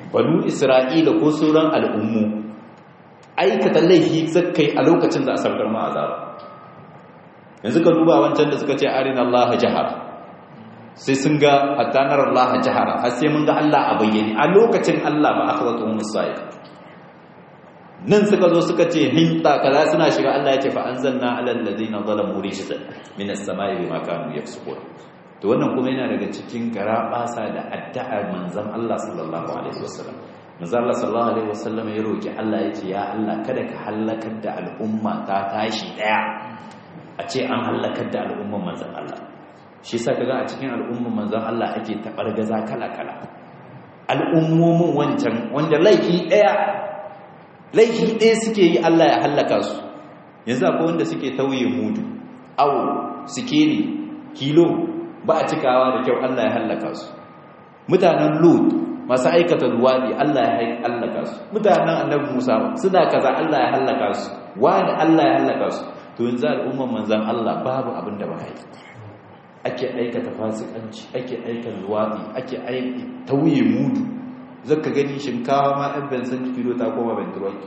banu isra'ila ko sauran al'ummu aikata laifi zakai a lokacin da a saukar ma azaba yanzu ka duba wancan da suka ce arina Allah jahar sai sun ga hattanar Allah jahara har sai mun ga Allah a bayyane a lokacin Allah ba akhadatu musayid nan suka zo suka ce hinta kaza suna shiga Allah ya ce fa anzalna alal ladina zalamu rijzan minas samai bima kanu yaksubun to wannan kuma yana daga cikin garabasa da addu'ar manzon Allah sallallahu alaihi wasallam manzon Allah sallallahu alaihi wasallam ya roki Allah ya ce ya Allah kada ka halakar da al'umma ta tashi daya a ce an halakar da al'umman manzon Allah shi yasa kaga a cikin al'umman manzon Allah ake tabargaza kala-kala al'ummomin wancan wanda laifi daya laifi ɗaya suke yi Allah ya hallaka su yanzu akwai wanda suke tauye mudu awo sikeli kilo ba a cikawa da kyau Allah ya hallaka su mutanen lut masu aikata luwaɗi Allah ya hallaka su mutanen annabi musa suna kaza Allah ya hallaka su wani Allah ya hallaka su to yanzu al'umman manzan Allah babu abin da ba yi ake aikata fasikanci ake aikata luwaɗi ake aiki tauye mudu zaka gani shinkawa ma ɗan bensan kilo ta koma bentirwaki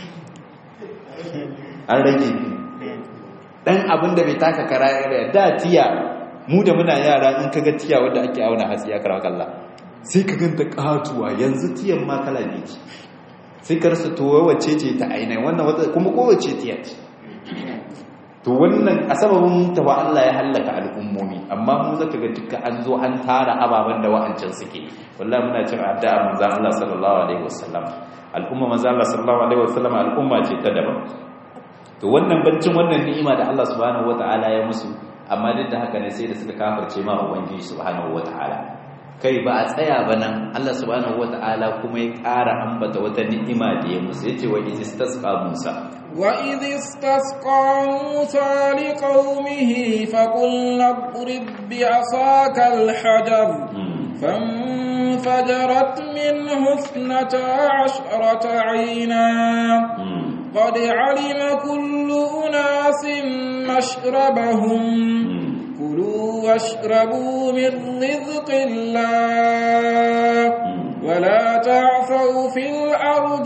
an rage ɗan abin da bai taka kara yara da tiya mu da muna yara in kaga tiya wadda ake auna hatsi ya karawa kalla sai ka ganta katuwa yanzu tiyan ma kala ne ce sai ka rasa to wace ce ta ainihin wannan wata kuma kowace tiya ce to wannan a sababin tawa Allah ya hallaka al'ummomi amma mu zaka ga duka an zo an tara ababen da wa'ancan suke wallahi muna cin addu'a manzon Allah sallallahu alaihi wasallam al'umma manzon Allah sallallahu alaihi wasallam al'umma ce ta daban to wannan bancin wannan ni'ima da Allah subhanahu wataala ya musu amma duk da haka ne sai da suka kafirce ma ubangiji subhanahu wataala kai ba a tsaya ba nan Allah subhanahu wataala kuma ya ƙara ambata wata ni'ima da ya musu yace wa istasqa Musa وإذ استسقى موسى لقومه فقلنا اضرب بعصاك الحجر فانفجرت منه اثنتا عشرة عينا قد علم كل أناس مشربهم كلوا واشربوا من رزق الله ولا تعثوا في الأرض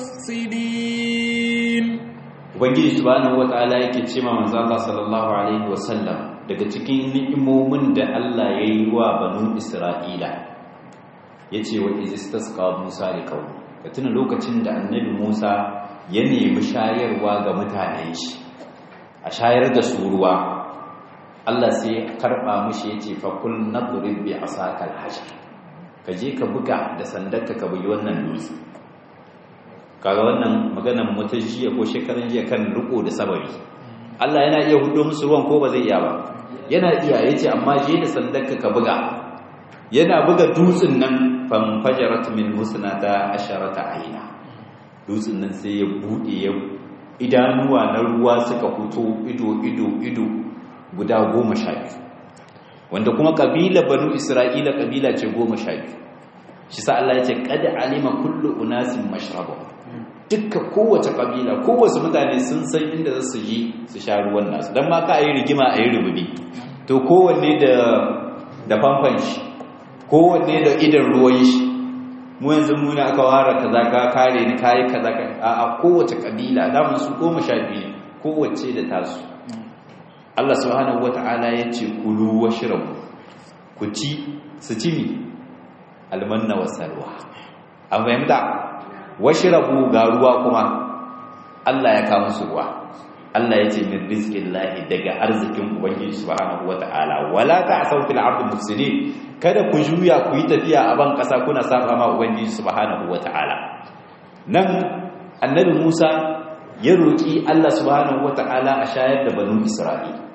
مفسدين ubangiji subhanahu wataala yake ce ma manzo Allah sallallahu alaihi wasallam daga cikin ni'imomin da Allah ya yi wa banu Isra'ila yace wa izistasqa Musa li qaumi ka tuna lokacin da annabi Musa ya nemi shayarwa ga mutanen shi a shayar da su ruwa Allah sai ya karba mishi yace fa kul nadrib bi asakal hajar ka je ka buga da sandarka ka bugi wannan dutse kaga wannan maganan mutum jiya ko shekaran jiya kan riko da sababi Allah yana iya hudo musu ruwan ko ba zai iya ba yana iya yace amma je da sandarka ka buga yana buga dutsen nan fan fajarat min husnata asharata aina dutsen nan sai ya bude ya idanuwa na ruwa suka fito ido ido ido guda goma sha biyu wanda kuma kabila banu isra'ila kabila ce goma sha biyu shi sa Allah ya ce kada alima kullu unasin mashrabahum dukka kowace kabila kowace mutane sun san inda za su yi su sha ruwan nasu don ma ka yi rigima a yi rububi to kowanne da da famfan shi kowanne da idan ruwan shi mu yanzu mu ne aka ware kaza ka kare ni kayi kaza ka a kowace kabila da su goma sha biyu kowace da tasu Allah subhanahu wata'ala ya ce kulu washrabu ku ci su ci mi almanna wasalwa an fahimta washrabu ga ruwa kuma Allah ya kawo su ruwa Allah ya ce min rizqillahi daga arzikin ubangiji subhanahu wataala wala ta'saw fil ardi mufsidin kada ku juya ku yi tafiya a ban kasa kuna saba ma ubangiji subhanahu wataala nan annabi Musa ya roki Allah subhanahu wataala a shayar da banu Isra'il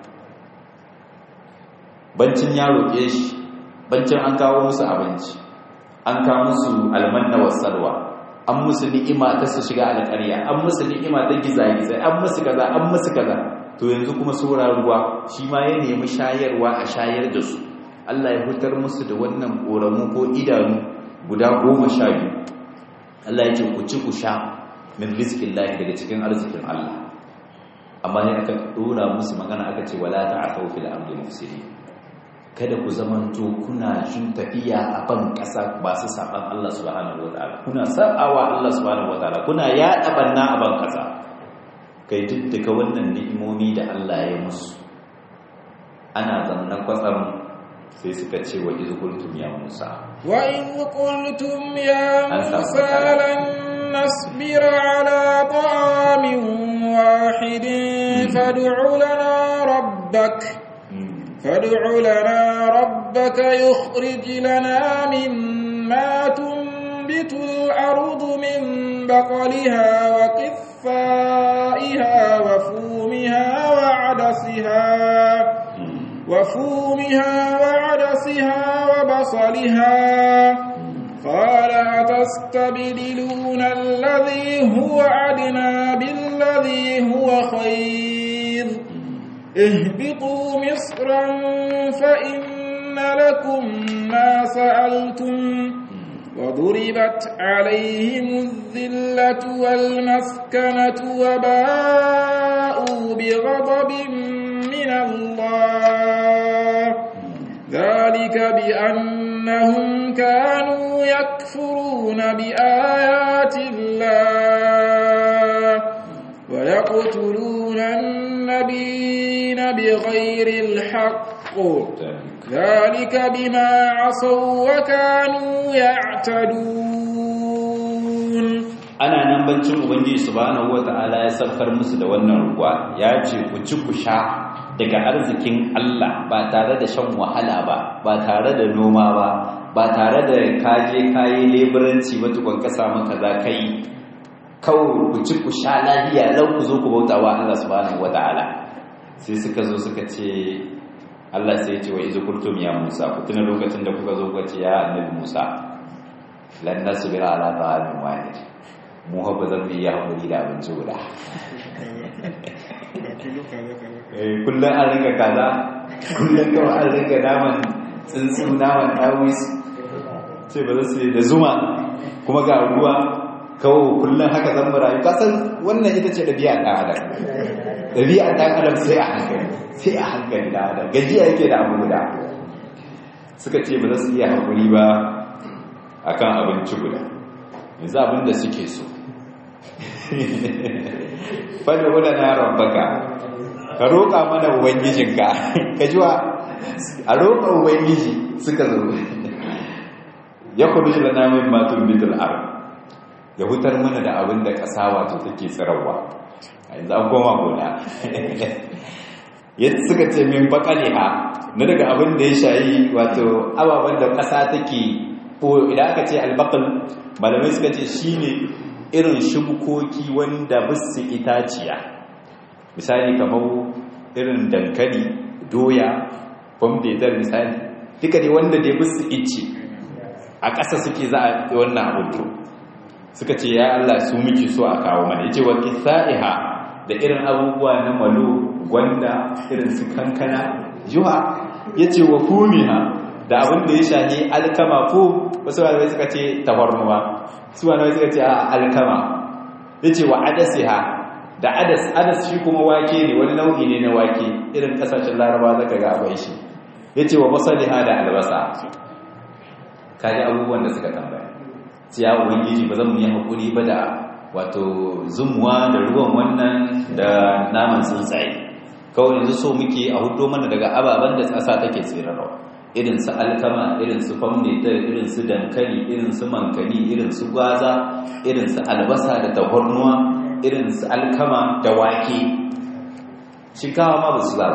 bancin ya roke shi bancin an kawo musu abinci an kawo musu almanna wasalwa an musu ni'ima ta su shiga alƙarya an musu ni'ima ta gizagizai an musu kaza an musu kaza to yanzu kuma saura ruwa shi ma ya nemi shayarwa a shayar da su Allah ya hutar musu da wannan ƙoramu ko idanu guda goma sha biyu Allah ya ce ku ci ku sha min rizkin lahi daga cikin arzikin Allah amma ne aka ɗora musu magana aka ce wala ta a fil ardi mufsidin kada ku zamanto kuna jin tafiya a ban ƙasa ba su saban Allah subhanahu wataala kuna sa'awa Allah subhanahu wataala kuna yaɗa banna a ban ƙasa kai duk daga wannan ni'imomi da Allah ya musu ana zannan kwatsam sai suka ce wa iz qultum ya Musa wa in qultum ya Musa lan nasbira ala ta'amin wahidin fad'u lana rabbak فادع لنا ربك يخرج لنا مما تنبت الأرض من بقلها وقثائها وفومها وعدسها وفومها وعدسها وبصلها قال أتستبدلون الذي هو أدنى بالذي هو خير اهبطوا مصرا فإن لكم ما سألتم وضربت عليهم الذلة والمسكنة وباءوا بغضب من الله ذلك بأنهم كانوا يكفرون بآيات الله ويقتلون النبيين بغير الحق ذلك بما عصوا وكانوا يعتدون ana nan bancin ubangiji subhanahu wata'ala ya saukar musu da wannan ruwa ya ce ku ci ku sha daga arzikin Allah ba tare da shan wahala ba ba tare da noma ba ba tare da kaje kayi leburanci ba tukun ka samu kaza kai kawai ku ci ku sha lafiya lau ku zo ku bauta wa Allah subhanahu wata'ala sai suka zo suka ce Allah sai ya ce wa izu kultum ya Musa ku tuna lokacin da kuka zo kuka ce ya annabi Musa lan nasbira ala ta'amin wahid mu ba zan yi hakuri da abinci guda eh kullun an ringa kaza kullun kawai an ringa naman tsuntsu naman tawis ce ba za su da zuma kuma ga ruwa kawo kullum haka zan rayu kasan wannan ita ce ɗabi'a ɗan adam ɗabi'a ɗan adam sai a hankali sai a hankali ɗan adam gajiya yake da abu guda suka ce ba za su iya haƙuri ba a kan abinci guda yanzu abin da suke so fadda wadda na yaron baka ka roƙa mana ubangijinka ka ji wa a roƙa ubangiji suka zo ya kudu shi da namun matun bitul arab ya hutar mana da abin da ƙasa wato take tsirarwa a yanzu an koma gona yadda suka ce min bakaliha na daga abin da ya shayi wato ababen da ƙasa take ko idan aka ce albakal malamai suka ce shine irin shubukoki wanda bisu itaciya misali kamar irin dankali doya bambetar misali duka ne wanda dai bisu ice a ƙasa suke za a wannan abin to suka ce ya Allah su muke so a kawo mana yace wa qisaiha da irin abubuwa na malo gwanda irin su kankana juha yace wa fumiha da abin da ya shahi alkama ko wasu malamai suka ce tafarnuwa su malamai suka ce alkama yace wa adasiha da adas adas shi kuma wake ne wani nau'i ne na wake irin kasashen laraba zaka ga akwai shi yace wa basaliha da albasa kaji abubuwan da suka tambaya ya ubangiji ba zan yi haƙuri ba da wato zumuwa da ruwan wannan da naman tsuntsaye kawai yanzu so muke a hudo mana daga ababen da tsasa take tsirarwa irin su alkama irin su famnita irin su dankali irin su mankani irin su gwaza irin su albasa da tahornuwa irin su alkama da wake shinkawa ma ba su ba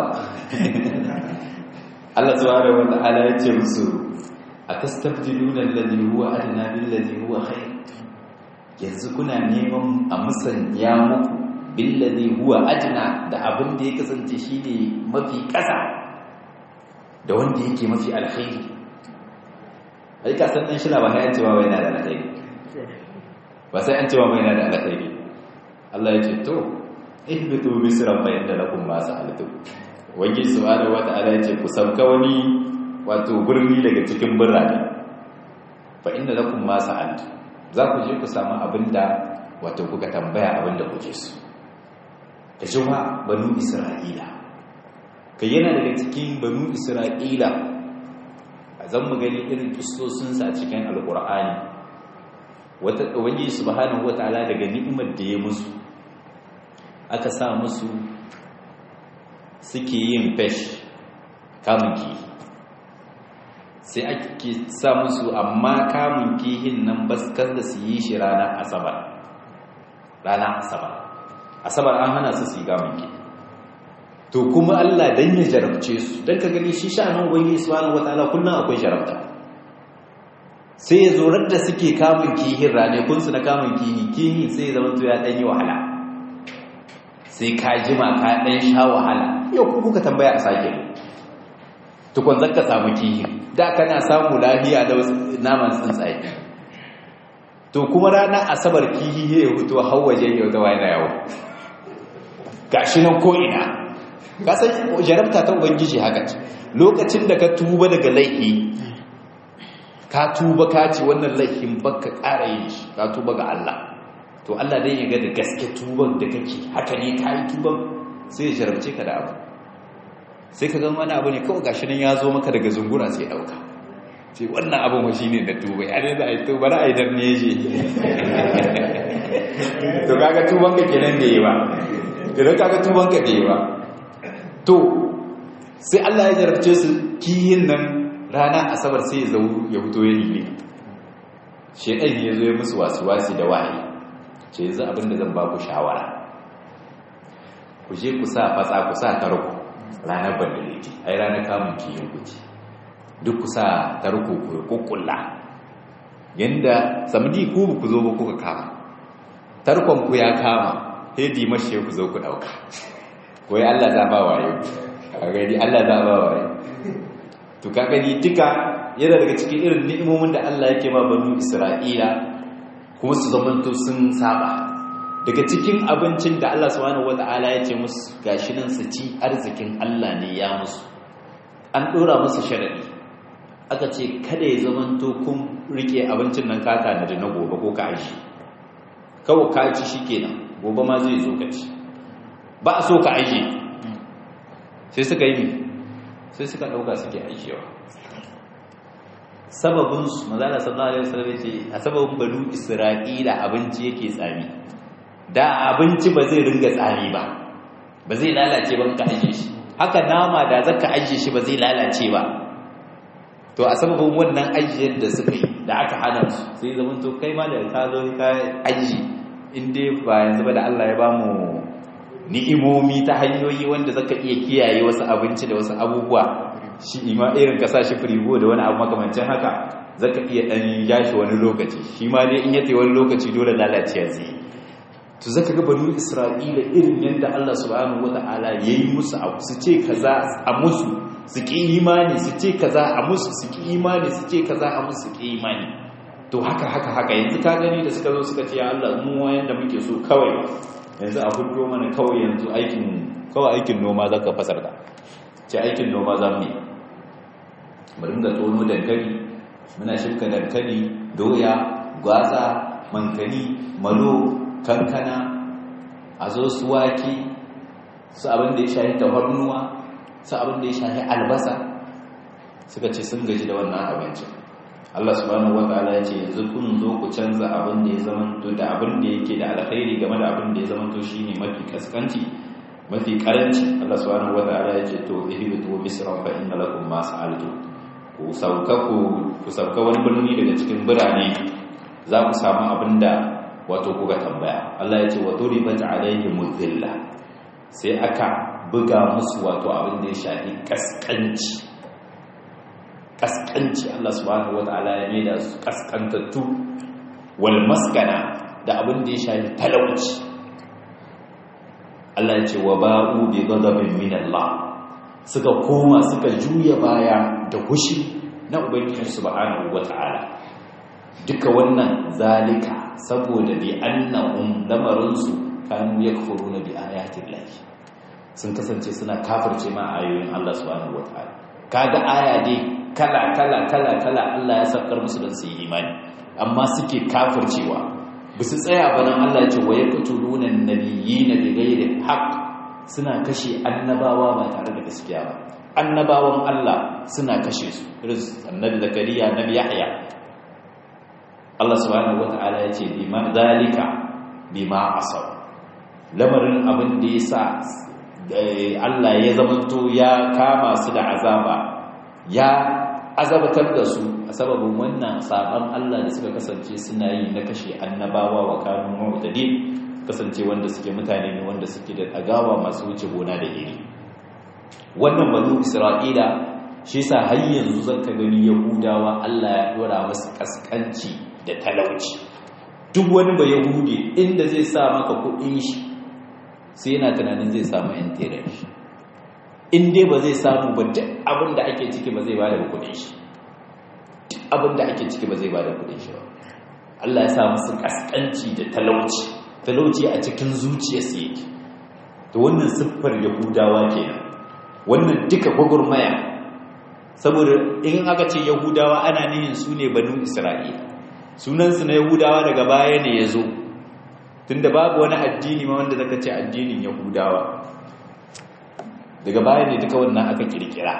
Allah subhanahu wa ta'ala ya ce musu atastabdiluna alladhi huwa adna billadhi huwa khair yanzu kuna neman a musanya muku billadhi huwa adna da abin da ya kasance shine mafi kasa da wanda yake mafi alkhairi ai ka san dan shi ba ya cewa wai na da alkhairi ba sai an cewa wai na da alkhairi Allah ya ce to ihbitu misran fa inda lakum ma sa'altum wani subhanahu wa ta'ala ya ce ku sauka wani wato birni daga cikin birane fa inda lakum ma sa'altu za ku je ku samu abinda wato kuka tambaya abinda kuke so ka jima banu isra'ila kai yana daga cikin banu isra'ila zan mu gani irin kistosinsa a cikin alkur'ani wata ubangiji subhanahu wataala daga ni'imar da ya musu aka sa musu suke yin fesh kamun kihi sai ake sa musu amma kamun kihin nan baskar da su yi shi ranar asabar ranar asabar asabar an hana su su yi kamun kihi to kuma Allah dan ya jarabce su dan ka gani shi sha'anin ubangiji subhanahu wataala kullun akwai jarabta sai ya zo da suke kamun kihin rane kun su na kamun kihi kihi sai ya zama to ya dan yi wahala sai ka jima ka dan sha wahala yau ku kuka tambaya a sake tukun zaka samu kihi da kana samu lafiya da naman tsuntsaye to kuma rana asabar kihi ya fito hawaje yau da wani yawo gashi nan ko ina kasan jarabta ta ubangiji haka ce lokacin da ka tuba daga laifi ka tuba ka ce wannan laifin baka ƙara yin shi ka tuba ga Allah to Allah dai ya ga da gaske tuban da kake haka ne ka yi tuban sai ya jarabce ka da abu sai ka gan wani abu ne kawai gashi nan ya zo maka daga zungura sai ɗauka ce wannan abin wa shi ne da tuba ya ne za a yi tuba na aidar ne je to kaga tuban ka kenan da yi ba idan kaga tuban ka da yi ba to sai Allah ya jarabce su kiyin nan rana asabar sai ya zau ya fito ya nile shedan ya zo ya musu wasi da wahayi ce yanzu abinda zan ba ku shawara ku je ku sa fatsa ku sa tarko ranar bandaliti ai ranar kamun kiyin ku ce duk ku sa tarko ku kukkulla yanda samdi ku ku zo ba kuka kama tarkon ku ya kama hedi mashe ku zo ku dauka koyi Allah za ba waye a gani Allah za ba waye to ka gani duka yana daga cikin irin ni'imomin da Allah yake ma banu Isra'ila kuma su zamanto sun saba daga cikin abincin da Allah subhanahu wata'ala ya ce musu gashi nan su ci arzikin Allah ne ya musu an dora musu sharadi aka ce kada ya zamanto kun rike abincin nan ka tana da na gobe ko ka aishi kawai ka ci shikenan gobe ma zai zo ka ci ba a so ka aiki sai suka yi sai suka ɗauka suke aikewa sababinsu mazala sallallahu alaihi wasallam ce a sababin banu isra'ila abinci yake tsami da abinci ba zai ringa tsami ba ba zai lalace ba ka ajiye shi haka nama da zaka ajiye shi ba zai lalace ba to a sababin wannan ajiyar da suka yi da aka hana su sai zaman to kai ma da ka zo ka aji in dai ba yanzu ba da Allah ya bamu ni'imomi ta hanyoyi wanda zaka iya kiyaye wasu abinci da wasu abubuwa shi ima irin ka sa shi firigo da wani abu makamancin haka zaka iya dan yashi wani lokaci shi ma dai in yace wani lokaci dole lalaciya zai to zaka ga banu isra'ila irin yanda Allah subhanahu wataala yayi musu abu su ce kaza a musu su ki imani su ce kaza a musu su ki imani su ce kaza a musu su ki imani to haka haka haka yanzu ka gani da suka zo suka ce ya Allah mu wayan da muke so kawai yanzu a hudu mana kawai yanzu aikin kawai aikin noma zaka fasar da ce aikin noma za mu yi mu ringa tono dankali muna shirka dankali doya gwaza mankani malo kankana a zo su wake su abin da ya shahi tafarnuwa su abin da ya shahi albasa suka ce sun gaji da wannan abincin Allah subhanahu wataala ya ce yanzu kun zo ku canza abin da ya zamanto da abin da yake da alkhairi game da abin da ya zamanto shine mafi kaskanci mafi karanci Allah subhanahu wataala ya ce to ihbitu misra fa inna lakum ma sa'altu ku sauka ku ku sauka wani birni daga cikin birane za ku samu abin da wato kuka tambaya Allah ya ce wa duribat alaihim dhilla sai aka buga musu wato abin da ya shafi kaskanci kaskanci Allah subhanahu wataala ya ne da su kaskantattu wal maskana da abin da ya shafi talauci Allah ya ce wa ba'u bi ghadabin min Allah suka koma suka juya baya da hushi na ubangiji subhanahu wataala duka wannan zalika saboda bi annahum lamarinsu kanu yakfuruna bi ayatin lahi sun kasance suna kafirce ma ayoyin Allah subhanahu wataala kaga aya dai kala kala kala kala Allah ya sakar musu don su yi imani amma suke kafircewa ba su tsaya ba nan Allah ya ce wa yaqtuluna an-nabiyina bighairi haqq suna kashe annabawa ba tare da gaskiya ba annabawan Allah suna kashe su irin annabi zakariya annabi yahya Allah subhanahu wata'ala ya ce bima zalika bima asaw lamarin abin da yasa Allah ya zamanto ya kama su da azaba ya azabatar da su a sababin wannan saban Allah da suka kasance suna yi na kashe annabawa wa kanun mu'tadin kasance wanda suke mutane ne wanda suke da agawa masu wuce gona da iri wannan banu isra'ila shi yasa har yanzu zaka gani yahudawa Allah ya dora musu kaskanci da talauci duk wani ba yahudi inda zai sa maka kuɗin shi sai yana tunanin zai samu yan tere shi in dai ba zai samu ba duk abin da ake ciki ba zai bada kuɗin shi duk abin da ake ciki ba zai bada kuɗin shi ba Allah ya sa musu kaskanci da talauci talauci a cikin zuciyarsu yake to wannan siffar yahudawa kenan wannan duka gwagwarmaya saboda in aka ce yahudawa ana nihin su ne banu isra'ila sunansu na yahudawa daga baya ne ya zo tunda babu wani addini ma wanda zaka ce addinin yahudawa daga baya ne duka wannan aka kirkira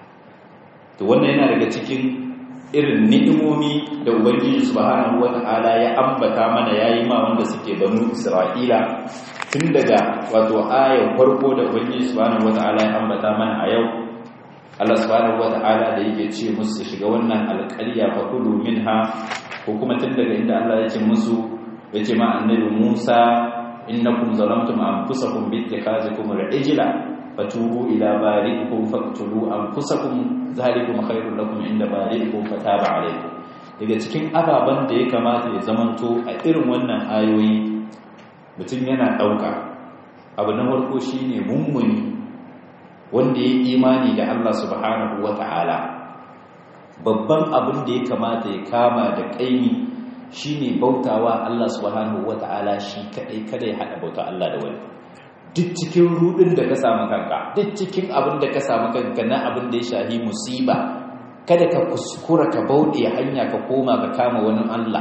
to wannan yana daga cikin irin ni'imomi da ubangiji subhanahu wata'ala ya ambata mana yayi ma wanda suke banu isra'ila tun daga wato ayar farko da ubangiji subhanahu wata'ala ya ambata mana a yau Allah subhanahu wata'ala da yake ce musu shiga wannan alƙarya fa kulu minha ko kuma tun daga inda Allah ya ce musu ya ce ma annabi Musa innakum zalamtum anfusakum bi ittikhazikum al-ijla fatubu ila bari'ikum faqtulu anfusakum zalikum khairul lakum inda bari'ikum fataba alaykum daga cikin ababan da ya kamata ya zamanto a irin wannan ayoyi mutum yana dauka abu na farko shine mummuni wanda ya imani da Allah subhanahu wata'ala babban abin da ya kamata ya kama da kaimi shine bautawa Allah subhanahu wata'ala shi kadai kada ya hada bauta Allah da wani duk cikin rudin da ka samu kanka duk cikin abin da ka samu kanka na abin da ya shahi musiba kada ka kuskura ka bauɗe hanya ka koma ka kama wani Allah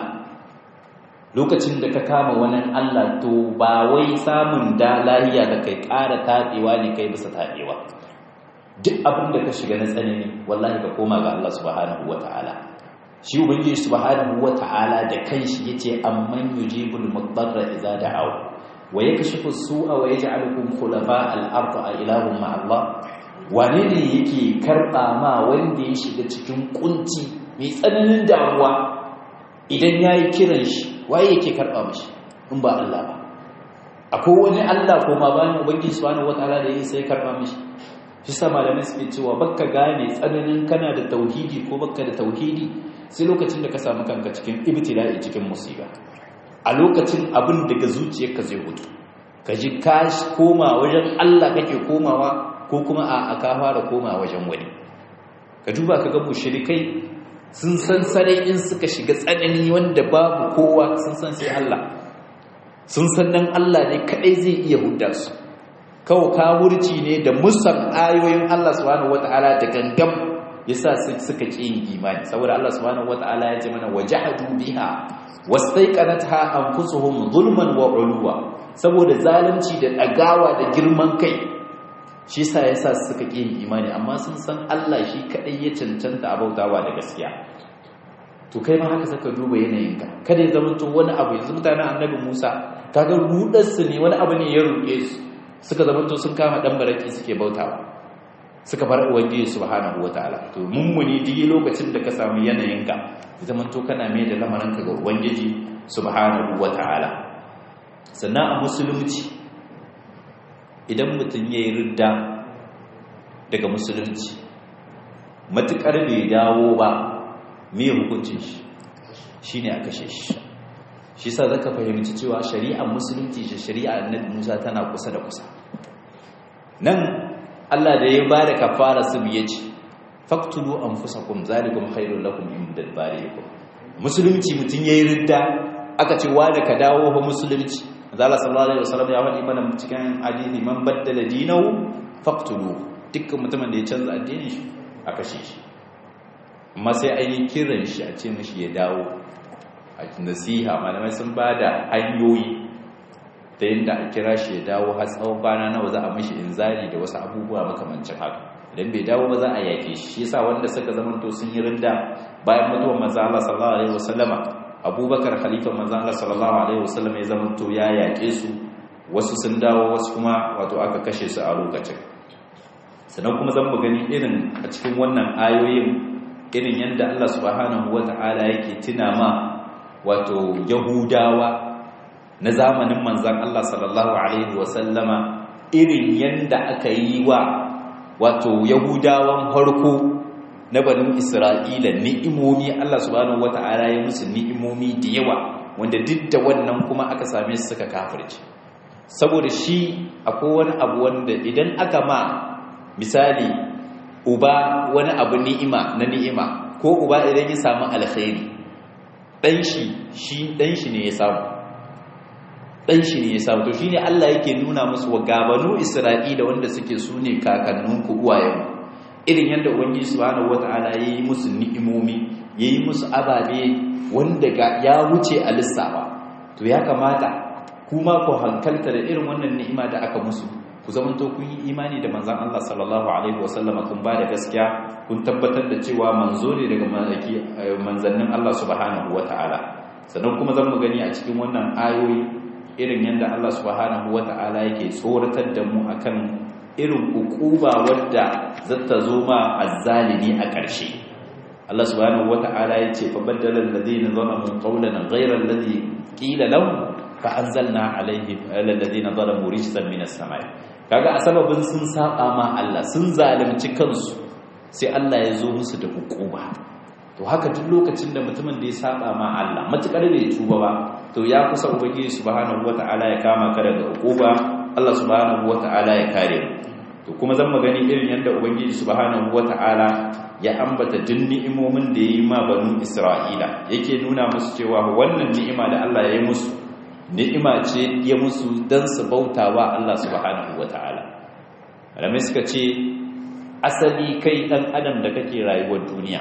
lokacin da ka kama wani Allah to ba wai samun da lahiya da kai ƙara taɗewa ne kai bisa taɗewa duk abin da ka shiga na tsanani wallahi ka koma ga Allah subhanahu wata'ala shi ubangiji subhanahu wata'ala da kanshi yace amman yujibul mudarra idza da'aw wa yakashifu su'a wa yaj'alukum khulafa al-ardh a ilahum ma Allah wane ne yake karba ma wanda ya shiga cikin kunci mai tsananin damuwa idan yayi kiran shi waye yake karba mishi in ba Allah ba akwai wani Allah ko ma bayan ubangiji subhanahu wata'ala da yake sai karba mishi shi sa malamai suke cewa baka gane tsananin kana da tauhidi ko baka da tauhidi sai lokacin da ka samu kanka cikin ibtila'i cikin musiba a lokacin abin daga zuciyarka zai hutu ka ji ka koma wajen Allah kake komawa ko kuma a ka fara koma wajen wani ka duba ka ga mushrikai sun san sarai in suka shiga tsanani wanda babu kowa sun san sai Allah sun san nan Allah ne kadai zai iya hudda su kawo kawurci ne da musan ayoyin Allah subhanahu wata'ala da gangam yasa suka ƙi yin imani saboda Allah subhanahu wata'ala ya ce mana wajahadu biha wastaiqanatha anfusuhum zulman wa uluwa saboda zalunci da dagawa da girman kai shi yasa yasa suka ƙi yin imani amma sun san Allah shi kadai ya cancanta abautawa da gaskiya to kai ma haka saka duba yanayinka kada ya zama to wani abu yanzu mutanen annabi Musa kaga rudarsu ne wani abu ne ya ruɗe su suka zamanto sun kama dan baraki suke bautawa suka bar ubangiji subhanahu wataala to mummuni duk lokacin da ka samu yanayinka zamanto kana mai da lamarinka ga ubangiji subhanahu wataala sannan a musulunci idan mutum yayi ridda daga musulunci matukar bai dawo ba me hukuncin shi shine a kashe shi shi sa zaka fahimci cewa shari'ar musulunci da shari'ar annabi Musa tana kusa da kusa nan Allah da ya bada kafara su biye ce faqtulu anfusakum zalikum khairul lakum inda bariikum musulunci mutun yayi ridda aka ce wa da ka dawo fa musulunci Allah sallallahu alaihi wasallam ya faɗi mana cikin hadisi man baddala dinahu faqtulu dukkan mutumin da ya canza addinin shi a kashe shi amma sai an yi kiran shi a ce mishi ya dawo a nasiha malamai sun ba da hanyoyi ta yadda a kira shi ya dawo har tsawon kwana nawa za a mashi inzari da wasu abubuwa makamancin haka idan bai dawo ba za a yake shi shi yasa wanda suka zamanto sun yi rinda bayan mutuwar manzo Allah sallallahu alaihi wasallama Abubakar khalifa manzo Allah sallallahu alaihi wasallama ya zamanto ya yake su wasu sun dawo wasu kuma wato aka kashe su a lokacin sannan kuma zan mu gani irin a cikin wannan ayoyin irin yadda Allah subhanahu wata'ala yake tuna ma wato yahudawa na zamanin manzan Allah sallallahu alaihi wasallama irin yadda aka yi wa wato yahudawan harko na banin isra'ila ni'imomi Allah subhanahu wata'ala ya musu ni'imomi da yawa wanda duk da wannan kuma aka same su suka kafirce saboda shi akwai wani abu wanda idan aka ma misali uba wani abu ni'ima na ni'ima ko uba idan ya samu alkhairi dan shi shi dan shi ne ya samu dan shi ne ya samu to shine Allah yake nuna musu wa gabanu Isra'ila wanda suke sune kakannin ku uwayen irin yanda ubangiji subhanahu wataala yayi musu ni'imomi yayi musu ababe wanda ya wuce a lissafa to ya kamata kuma ku hankalta da irin wannan ni'ima da aka musu ku zamanto kun yi imani da manzan Allah sallallahu alaihi wasallama kun ba da gaskiya kun tabbatar da cewa manzo ne daga manzannin Allah subhanahu wata'ala sannan kuma zan mu gani a cikin wannan ayoyi irin yadda Allah subhanahu wata'ala yake tsoratar da mu akan irin ukuba wadda zata zo ma azzalimi a ƙarshe Allah subhanahu wata'ala ya ce fa baddala alladhina zalamu qawlan ghayra alladhi qila lahum fa anzalna alaihim alladhina zalamu rijzan minas samai kaga a sababin sun saba ma Allah sun zalunci kansu sai Allah ya zo musu da hukuma to haka duk lokacin da mutumin da ya saba ma Allah matukar bai tuba ba to ya kusa ubangiji subhanahu wataala ya kama ka daga hukuma Allah subhanahu wataala ya kare mu to kuma zan magani irin yadda ubangiji subhanahu wataala ya ambata duk ni'imomin da yayi ma banu Isra'ila yake nuna musu cewa wannan ni'ima da Allah ya yi musu ni'ima ce ya musu don su bauta wa Allah subhanahu wa ta'ala alamai suka ce asali kai ɗan adam da kake rayuwar duniya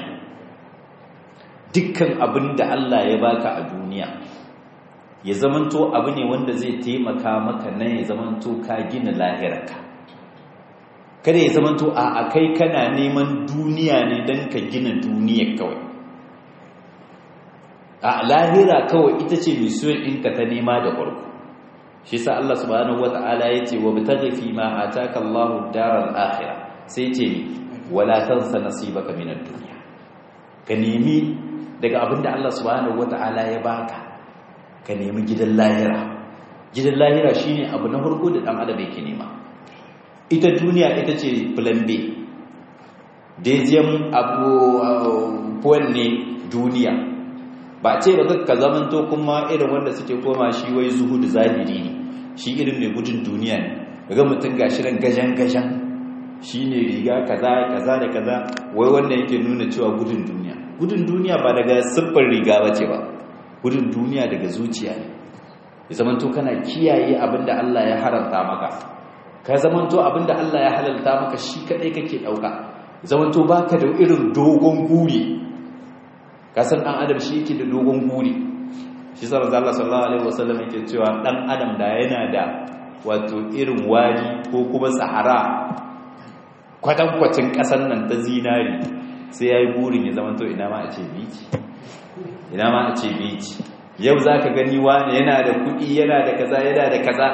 dukkan abin da Allah ya baka a duniya ya zamanto abu ne wanda zai taimaka maka na ya zamanto ka gina lahirarka kada ya zamanto a kai kana neman duniya ne don ka gina duniyar kawai a lahira kawai ita ce misiyon ɗinka ta nema da farko shi sa Allah subhanahu wata'ala ya ce wa bitaghi fi ma ataka Allahu daral akhirah sai ce ni wala tansa nasibaka min ad-dunya ka nemi daga abinda Allah subhanahu wata'ala ya baka ka nemi gidan lahira gidan lahira shine abu na farko da dan adam yake nema ita duniya ita ce plan B deuxième abu point ne duniya ba ce ba ka zamanto kuma irin wanda suke koma shi wai zuhudu zahiri ne shi irin mai gudun duniya ne daga mutum ga shirin gajan-gajan shi ne riga kaza kaza da kaza wai wanda yake nuna cewa gudun duniya gudun duniya ba daga siffar riga ba ce ba gudun duniya daga zuciya ne ya zamanto kana kiyaye abinda Allah ya haramta maka ka zamanto abinda Allah ya halalta maka shi kadai kake dauka zamanto baka da irin dogon guri kasan dan adam shi yake da dogon guri shi sa manzo Allah sallallahu alaihi wasallam yake cewa dan adam da yana da wato irin wadi ko kuma sahara kwatankwacin kasan nan ta zinari sai yayi burin ya zama to ina ma a ce bici ina ma a ce bici yau zaka gani wani yana da kuɗi yana da kaza yana da kaza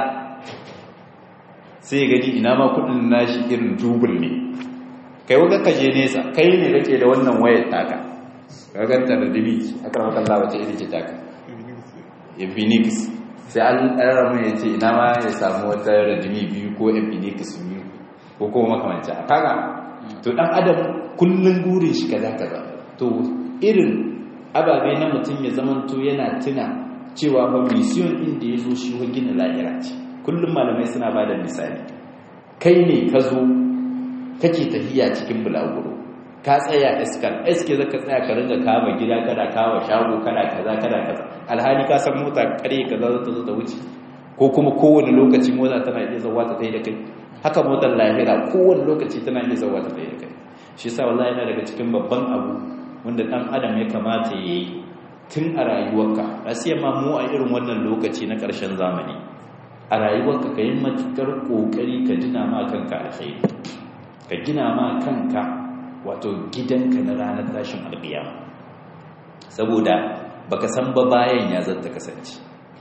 sai gani ina ma kuɗin nashi irin dubul ne kai waga kaje nesa kai ne kake da wannan wayar taka gaganta da dibi aka maka Allah wace iri ce taka infinix sai an ɗara mai ya ce ina ma ya samu wata radimi biyu ko infinix biyu ko kuma makamanci a kaga to ɗan adam kullum gurin shi kaza kaza to irin ababe na mutum ya zamanto yana tuna cewa ba mission ɗin da ya zo shi wa gina lahira ce kullum malamai suna ba da misali kai ne ka zo kake tafiya cikin bulaguro ka tsaya iskal iske zaka tsaya ka ringa kama gida kana kawo shago kana kaza kana kaza alhali ka san mota kare kaza za ta zo ta wuce ko kuma kowane lokaci mota tana iya zawa ta da kai haka motar lahira kowane lokaci tana iya zawa ta da kai shi yasa wallahi yana daga cikin babban abu wanda dan adam ya kamata ya yi tun a rayuwarka asiya ma mu a irin wannan lokaci na ƙarshen zamani a rayuwarka ka yi matukar ƙoƙari ka dina ma kanka alkhairi ka gina ma kanka wato gidanka na ranar tashin alƙiyama saboda baka san ba bayan ya zata kasance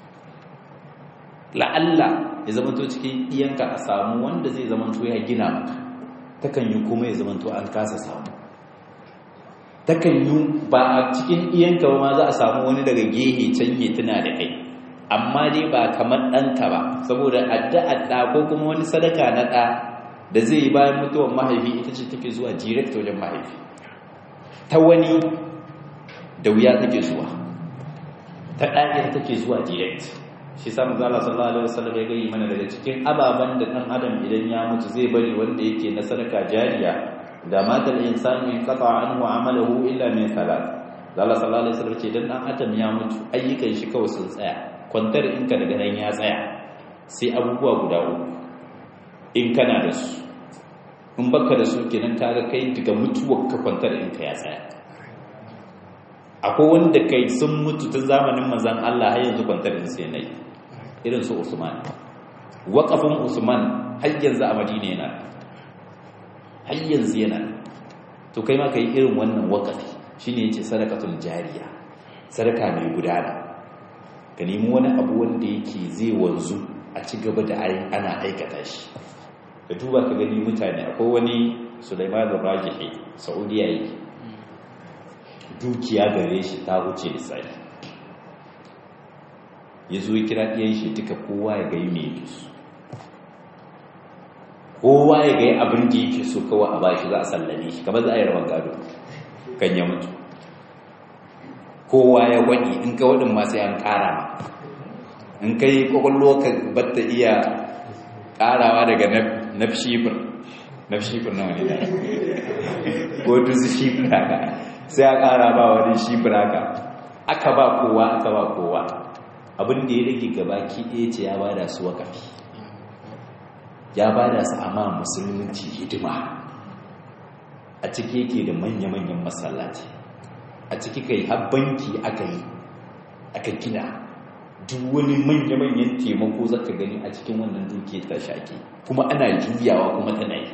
la'alla ya zamanto cikin iyanka a samu wanda zai zamanto ya gina maka takan yi kuma ya zamanto an kasa samu takan yi ba a cikin iyanka ba ma za a samu wani daga gehe can ya tuna da kai amma dai ba kamar ɗanka ba saboda addu'ar ɗa ko kuma wani sadaka na ɗa da zai yi bayan mutuwar mahaifi ita ce take zuwa direct wajen mahaifi ta wani da wuya take zuwa ta ɗaya take zuwa direct shi sa manzo Allah sallallahu alaihi wasallam ya gani mana daga cikin ababan da dan adam idan ya mutu zai bari wanda yake na sadaka jariya da matal insanu in qata anhu amaluhu illa min salat Allah sallallahu alaihi wasallam ce dan dan adam ya mutu ayyukan shi kawai sun tsaya kwantar in ka daga nan ya tsaya sai abubuwa guda uku in kana da su in baka da su kenan kaga kai daga mutuwar ka kwantar in ka ya tsaya akwai wanda kai sun mutu tun zamanin manzon Allah har yanzu kwantar in sai nayi irin su Usman waƙafin Usman har yanzu a Madina yana har yanzu yana to kai ma kai irin wannan waƙafi shine yace sadaqatul jariya sadaka mai gudana ka nemi wani abu wanda yake zai wanzu a ci gaba da ana aikata shi ka duba ka gani mutane akwai wani Sulaiman al-Rajihi Saudiya yake dukiya gare shi ta wuce lissafi ya zo ya kira ɗiyan shi duka kowa ya gai mai yake su kowa ya gai abin da yake so kawai a bashi za a sallame shi kamar za a yi rawan gado kan ya mutu kowa ya waɗi in ka waɗin masu yan ƙara ma in ka yi ƙwaƙwallo ka batta iya ƙarawa daga nafshifir nafshifir na wani da ko dusu shifir haka sai a ƙara ba wani shifir haka aka ba kowa aka ba kowa abin da ya rage gaba ki ɗaya ce ya bada su wakafi ya bada su amma musulunci hidima a ciki yake da manya-manyan masallaci a ciki kai har banki aka yi aka gina duk wani manya-manyan taimako zaka gani a cikin wannan duke ta shaƙi kuma ana juyawa kuma tana yi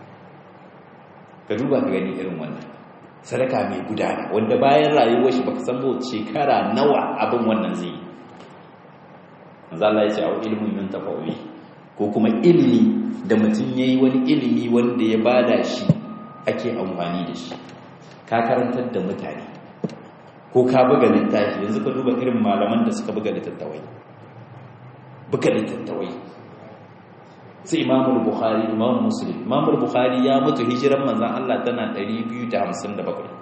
ka duba ka gani irin wannan sadaka mai gudana wanda bayan rayuwar shi baka san shekara nawa abin wannan zai yi manzo Allah ya ce au ilmun yuntafa'u ko kuma ilimi da mutum yayi wani ilimi wanda ya bada shi ake amfani da shi ka karantar da mutane ko ka buga littafi yanzu ka duba irin malaman da suka buga littattafai buga littattafai sai Imam Bukhari Imam Muslim Imam Bukhari ya mutu hijiran manzon Allah tana 257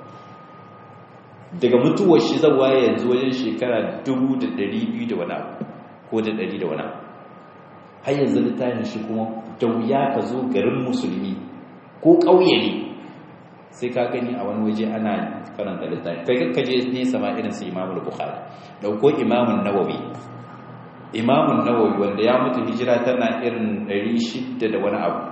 daga mutuwar shi zawa yanzu wajen shekara 2200 da wani abu ko da ɗari da wani har yanzu littafin shi kuma da wuya ka zo garin musulmi ko ƙauye ne sai ka gani a wani waje ana karanta littafin kai kakka je nesa ma irin su imamul bukhari ɗauko imamun nawawi imamun nawawi wanda ya mutu hijira tana irin ɗari shidda da wani abu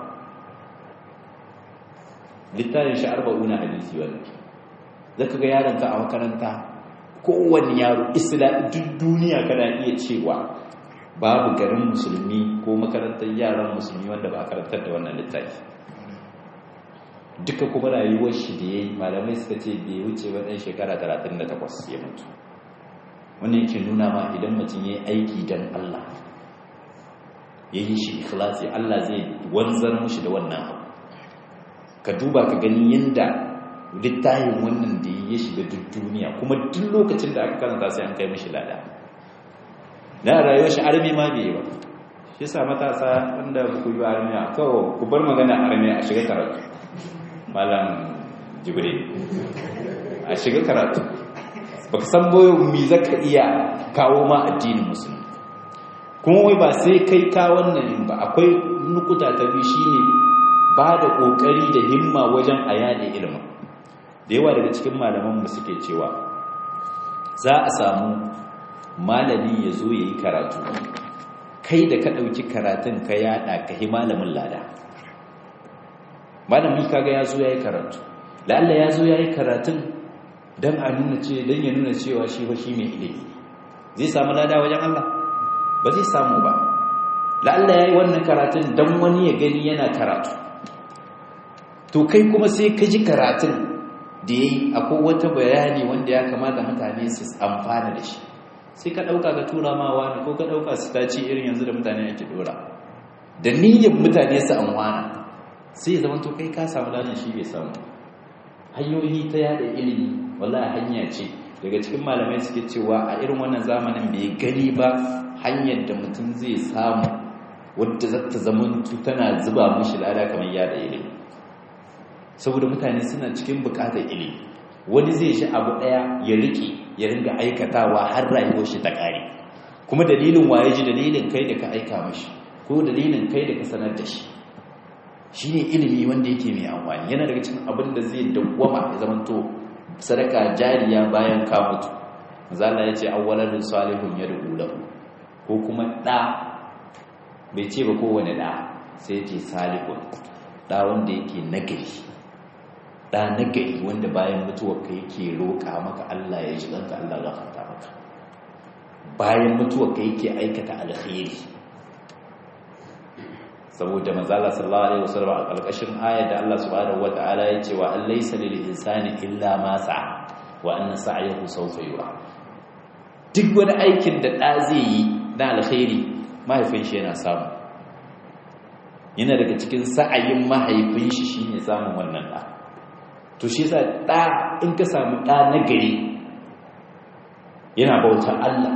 littafin shi arba'una hadisi wannan zaka ga yaronka a makaranta kowane yaro isla duk duniya kana iya cewa babu garin musulmi ko makarantar yaran musulmi wanda ba a karantar da wannan littafi duka kuma rayuwar shi da ya yi malamai suka ce bai wuce ba ɗan shekara 38 ya mutu wannan yake nuna ma idan mutum ya yi aiki don Allah ya yi shi ikhlasi Allah zai wanzar mushi da wannan abu ka duba ka gani yadda littafin wannan da ya shiga duk duniya kuma duk lokacin da aka karanta sai an kai mishi lada na rayuwar shi armi ma bai ba shi sa matasa wanda ku yi armi a kawo ku bar magana armi a shiga karatu malam jibril a shiga karatu baka san boye mi zaka iya kawo ma addinin musulmi kuma wai ba sai kai ka wannan ba akwai nukuta ta biyu shine ba da kokari da himma wajen a yada ilimin da yawa daga cikin malaman mu suke cewa za a samu malami ya zo ya yi karatu kai da ka ɗauki karatun ka yaɗa ka yi malamin lada malami kaga ya zo ya yi karatu la'alla ya zo ya yi karatun don a nuna ce don ya nuna cewa shi ba shi mai ilimi zai samu lada wajen Allah ba zai samu ba la'alla ya yi wannan karatun don wani ya gani yana karatu to kai kuma sai ka ji karatun da ya yi akwai wata bayani wanda ya kamata mutane su amfana da shi sai ka ɗauka ka tura ma wani ko ka ɗauka su ta ci irin yanzu da mutane ake ɗora da niyyar mutane su amfana sai ya zama to kai ka samu ladan shi bai samu hanyoyi ta yada ilimi wallahi hanya ce daga cikin malamai suke cewa a irin wannan zamanin bai gani ba hanyar da mutum zai samu wadda za ta zama tana zuba mishi lada kamar yada ilimi saboda mutane suna cikin bukatar ilimi wani zai shi abu daya ya rike ya ringa aikatawa har rayuwar shi ta kare kuma dalilin waye ji dalilin kai da ka aika mashi ko dalilin kai da ka sanar da shi shine ilimi wanda yake mai amfani yana daga cikin abin da zai dawwama ya zamanto sadaka jariya bayan ka mutu zalla yace awwaladun salihun yad'u lahu ko kuma da bai ce ba kowane da sai yace salihun da wanda yake nagari da nagari wanda bayan mutuwar ka yake roƙa maka Allah ya ji danka Allah ya gafarta maka bayan mutuwar ka yake aikata alkhairi saboda manzala sallallahu alaihi wasallam a kalkashin ayar da Allah subhanahu wataala ya ce wa allaysa lil insani illa ma sa'a wa anna sa'yahu sawfa yura duk wani aikin da da zai yi na alkhairi mahaifin shi yana samu yana daga cikin sa'ayin mahaifin shi shine samun wannan da to shi yasa da in ka samu da na gari yana bauta Allah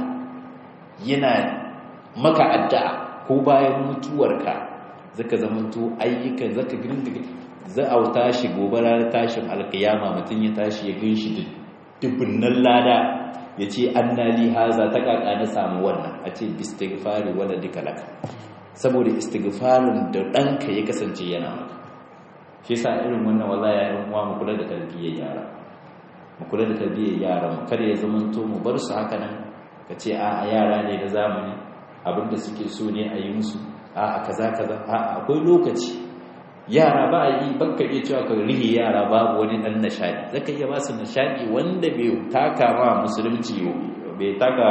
yana maka addu'a ko bayan mutuwarka zaka zamanto ayyukan zaka girgiga za a tashi gobe ranar tashin alkiyama mutum ya tashi ya ganshi dubunnan lada ya ce annali haza ta kaka na samu wannan a ce istighfari wala duka laka saboda istighfarin da ɗanka ya kasance yana maka shi sa irin wannan wallahi ya yan uwa mu kula da tarbiyyar yara mu kula da tarbiyyar yara mu kada ya zamanto mu bar su haka nan ka ce a yara ne da zamani abinda suke so ne a yi musu a kaza kaza a akwai lokaci yara ba a yi baka iya cewa ka rihe yara babu wani dan nishadi zaka iya ba su nishadi wanda bai taka ma musulunci bai taka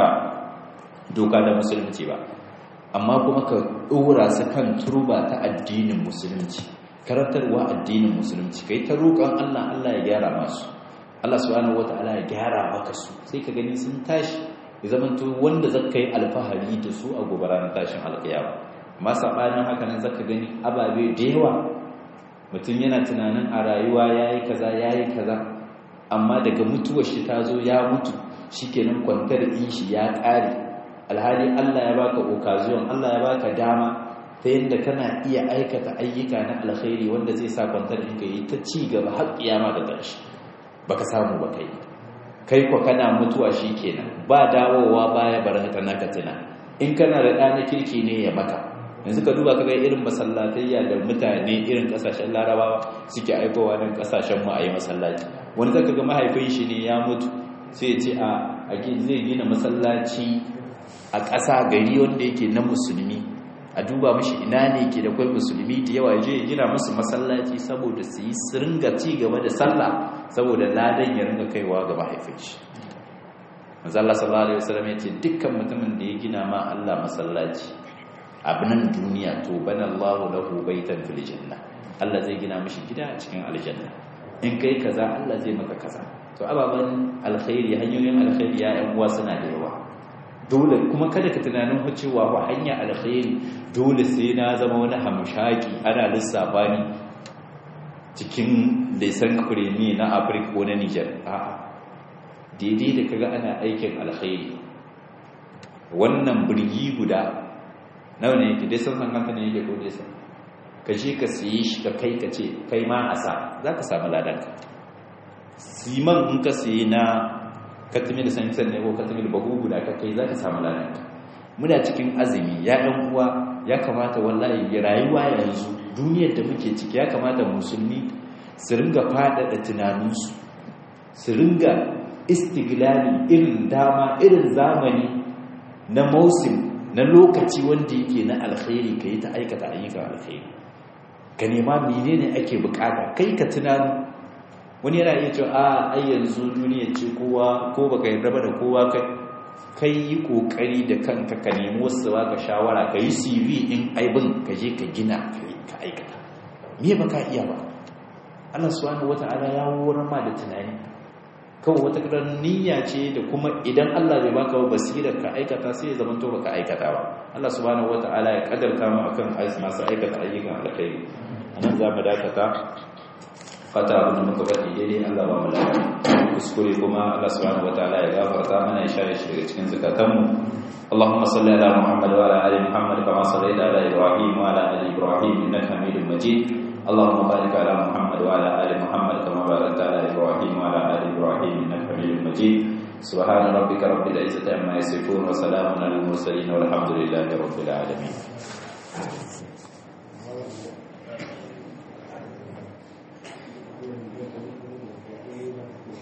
doka da musulunci ba amma kuma ka dora su kan turba ta addinin musulunci karantarwa addinin musulunci kai ta roƙon Allah Allah ya gyara masu Allah subhanahu wataala ya gyara maka su sai ka gani sun tashi ya zamanto wanda zaka yi alfahari da su a gobe ranar tashin alƙiyama amma sabanin haka nan zaka gani ababe da yawa mutum yana tunanin a rayuwa yayi kaza yayi kaza amma daga mutuwar shi ta zo ya mutu shikenan kwantar din shi ya ƙare alhali Allah ya baka occasion Allah ya baka dama ta yadda kana iya aikata ayyuka na alkhairi wanda zai sa kwantar ɗinka yi ta ci gaba har kiyama da ƙarshe baka samu ba kai kai kwa kana mutuwa shi kenan ba dawowa baya barata naka tuna in kana da ɗana kirki ne ya maka yanzu ka duba kaga irin masallatayya da mutane irin ƙasashen larabawa suke aikowa nan ƙasashen mu a yi masallaci wani zaka ga mahaifin shi ne ya mutu sai ya ce a zai gina masallaci a ƙasa gari wanda yake na musulmi a duba mashi ina ne ke da kwai musulmi da yawa je gina musu masallaci saboda su yi su ringa ci gaba da sallah saboda ladan ya ringa kaiwa ga mahaifin shi mazalla sallallahu alaihi wasallam ya ce dukkan mutumin da ya gina ma Allah masallaci abin duniya to bana Allahu lahu baitan fil janna Allah zai gina mishi gida a cikin aljanna in kai kaza Allah zai maka kaza to ababan alkhairi hanyoyin alkhairi ya yan uwa suna da yawa dole kuma kada ka tunanin cewa wa hanya alkhairi dole sai na zama wani hamshaki ana lissafa ni cikin lisan kuremi na afirka ko na niger a'a daidai da kaga ana aikin alkhairi wannan birgi guda nawa ne yake dai san san kanta ne yake ko dai san ka je ka siye shi ka kai ka ce kai ma a sa za ka samu ladanka siman in ka siye na katamil sansan ne ko katamil bahu guda ka kai za ka samu ladanka muna cikin azumi ya ɗan uwa ya kamata wallahi ya rayuwa yanzu duniyar da muke ciki ya kamata musulmi su ringa faɗaɗa tunaninsu su ringa istiglali irin dama irin zamani na mausim na lokaci wanda yake na alkhairi ka yi ta aikata ayyukan alkhairi ka nema menene ake bukata kai ka tunanu wani yana iya cewa a ai yanzu duniya ce kowa ko baka yarda ba da kowa kai kai yi kokari da kanka ka nemi wasu ba ka shawara ka yi CV in aibin ka je ka gina ka aikata me ba ka iya ba Allah subhanahu wata'ala ya wurin ma da tunani kawai wata kiran niyya ce da kuma idan Allah bai baka ba basirar ka aikata sai ya zama to baka aikata ba Allah subhanahu wata'ala ya kadarta mu akan masu aikata ayyukan alkhairi anan za mu dakata fata abin da muka faɗi daidai Allah ba mu lafiya kuskure kuma Allah subhanahu wataala ya gafarta mana ya share shi daga cikin zakatanmu اللهم صل على محمد وعلى ال محمد كما صليت على ابراهيم وعلى ال ابراهيم انك حميد مجيد اللهم بارك على محمد وعلى ال محمد كما باركت على ابراهيم وعلى ال ابراهيم انك حميد مجيد سبحان ربك رب العزه عما يصفون وسلام على المرسلين والحمد لله رب العالمين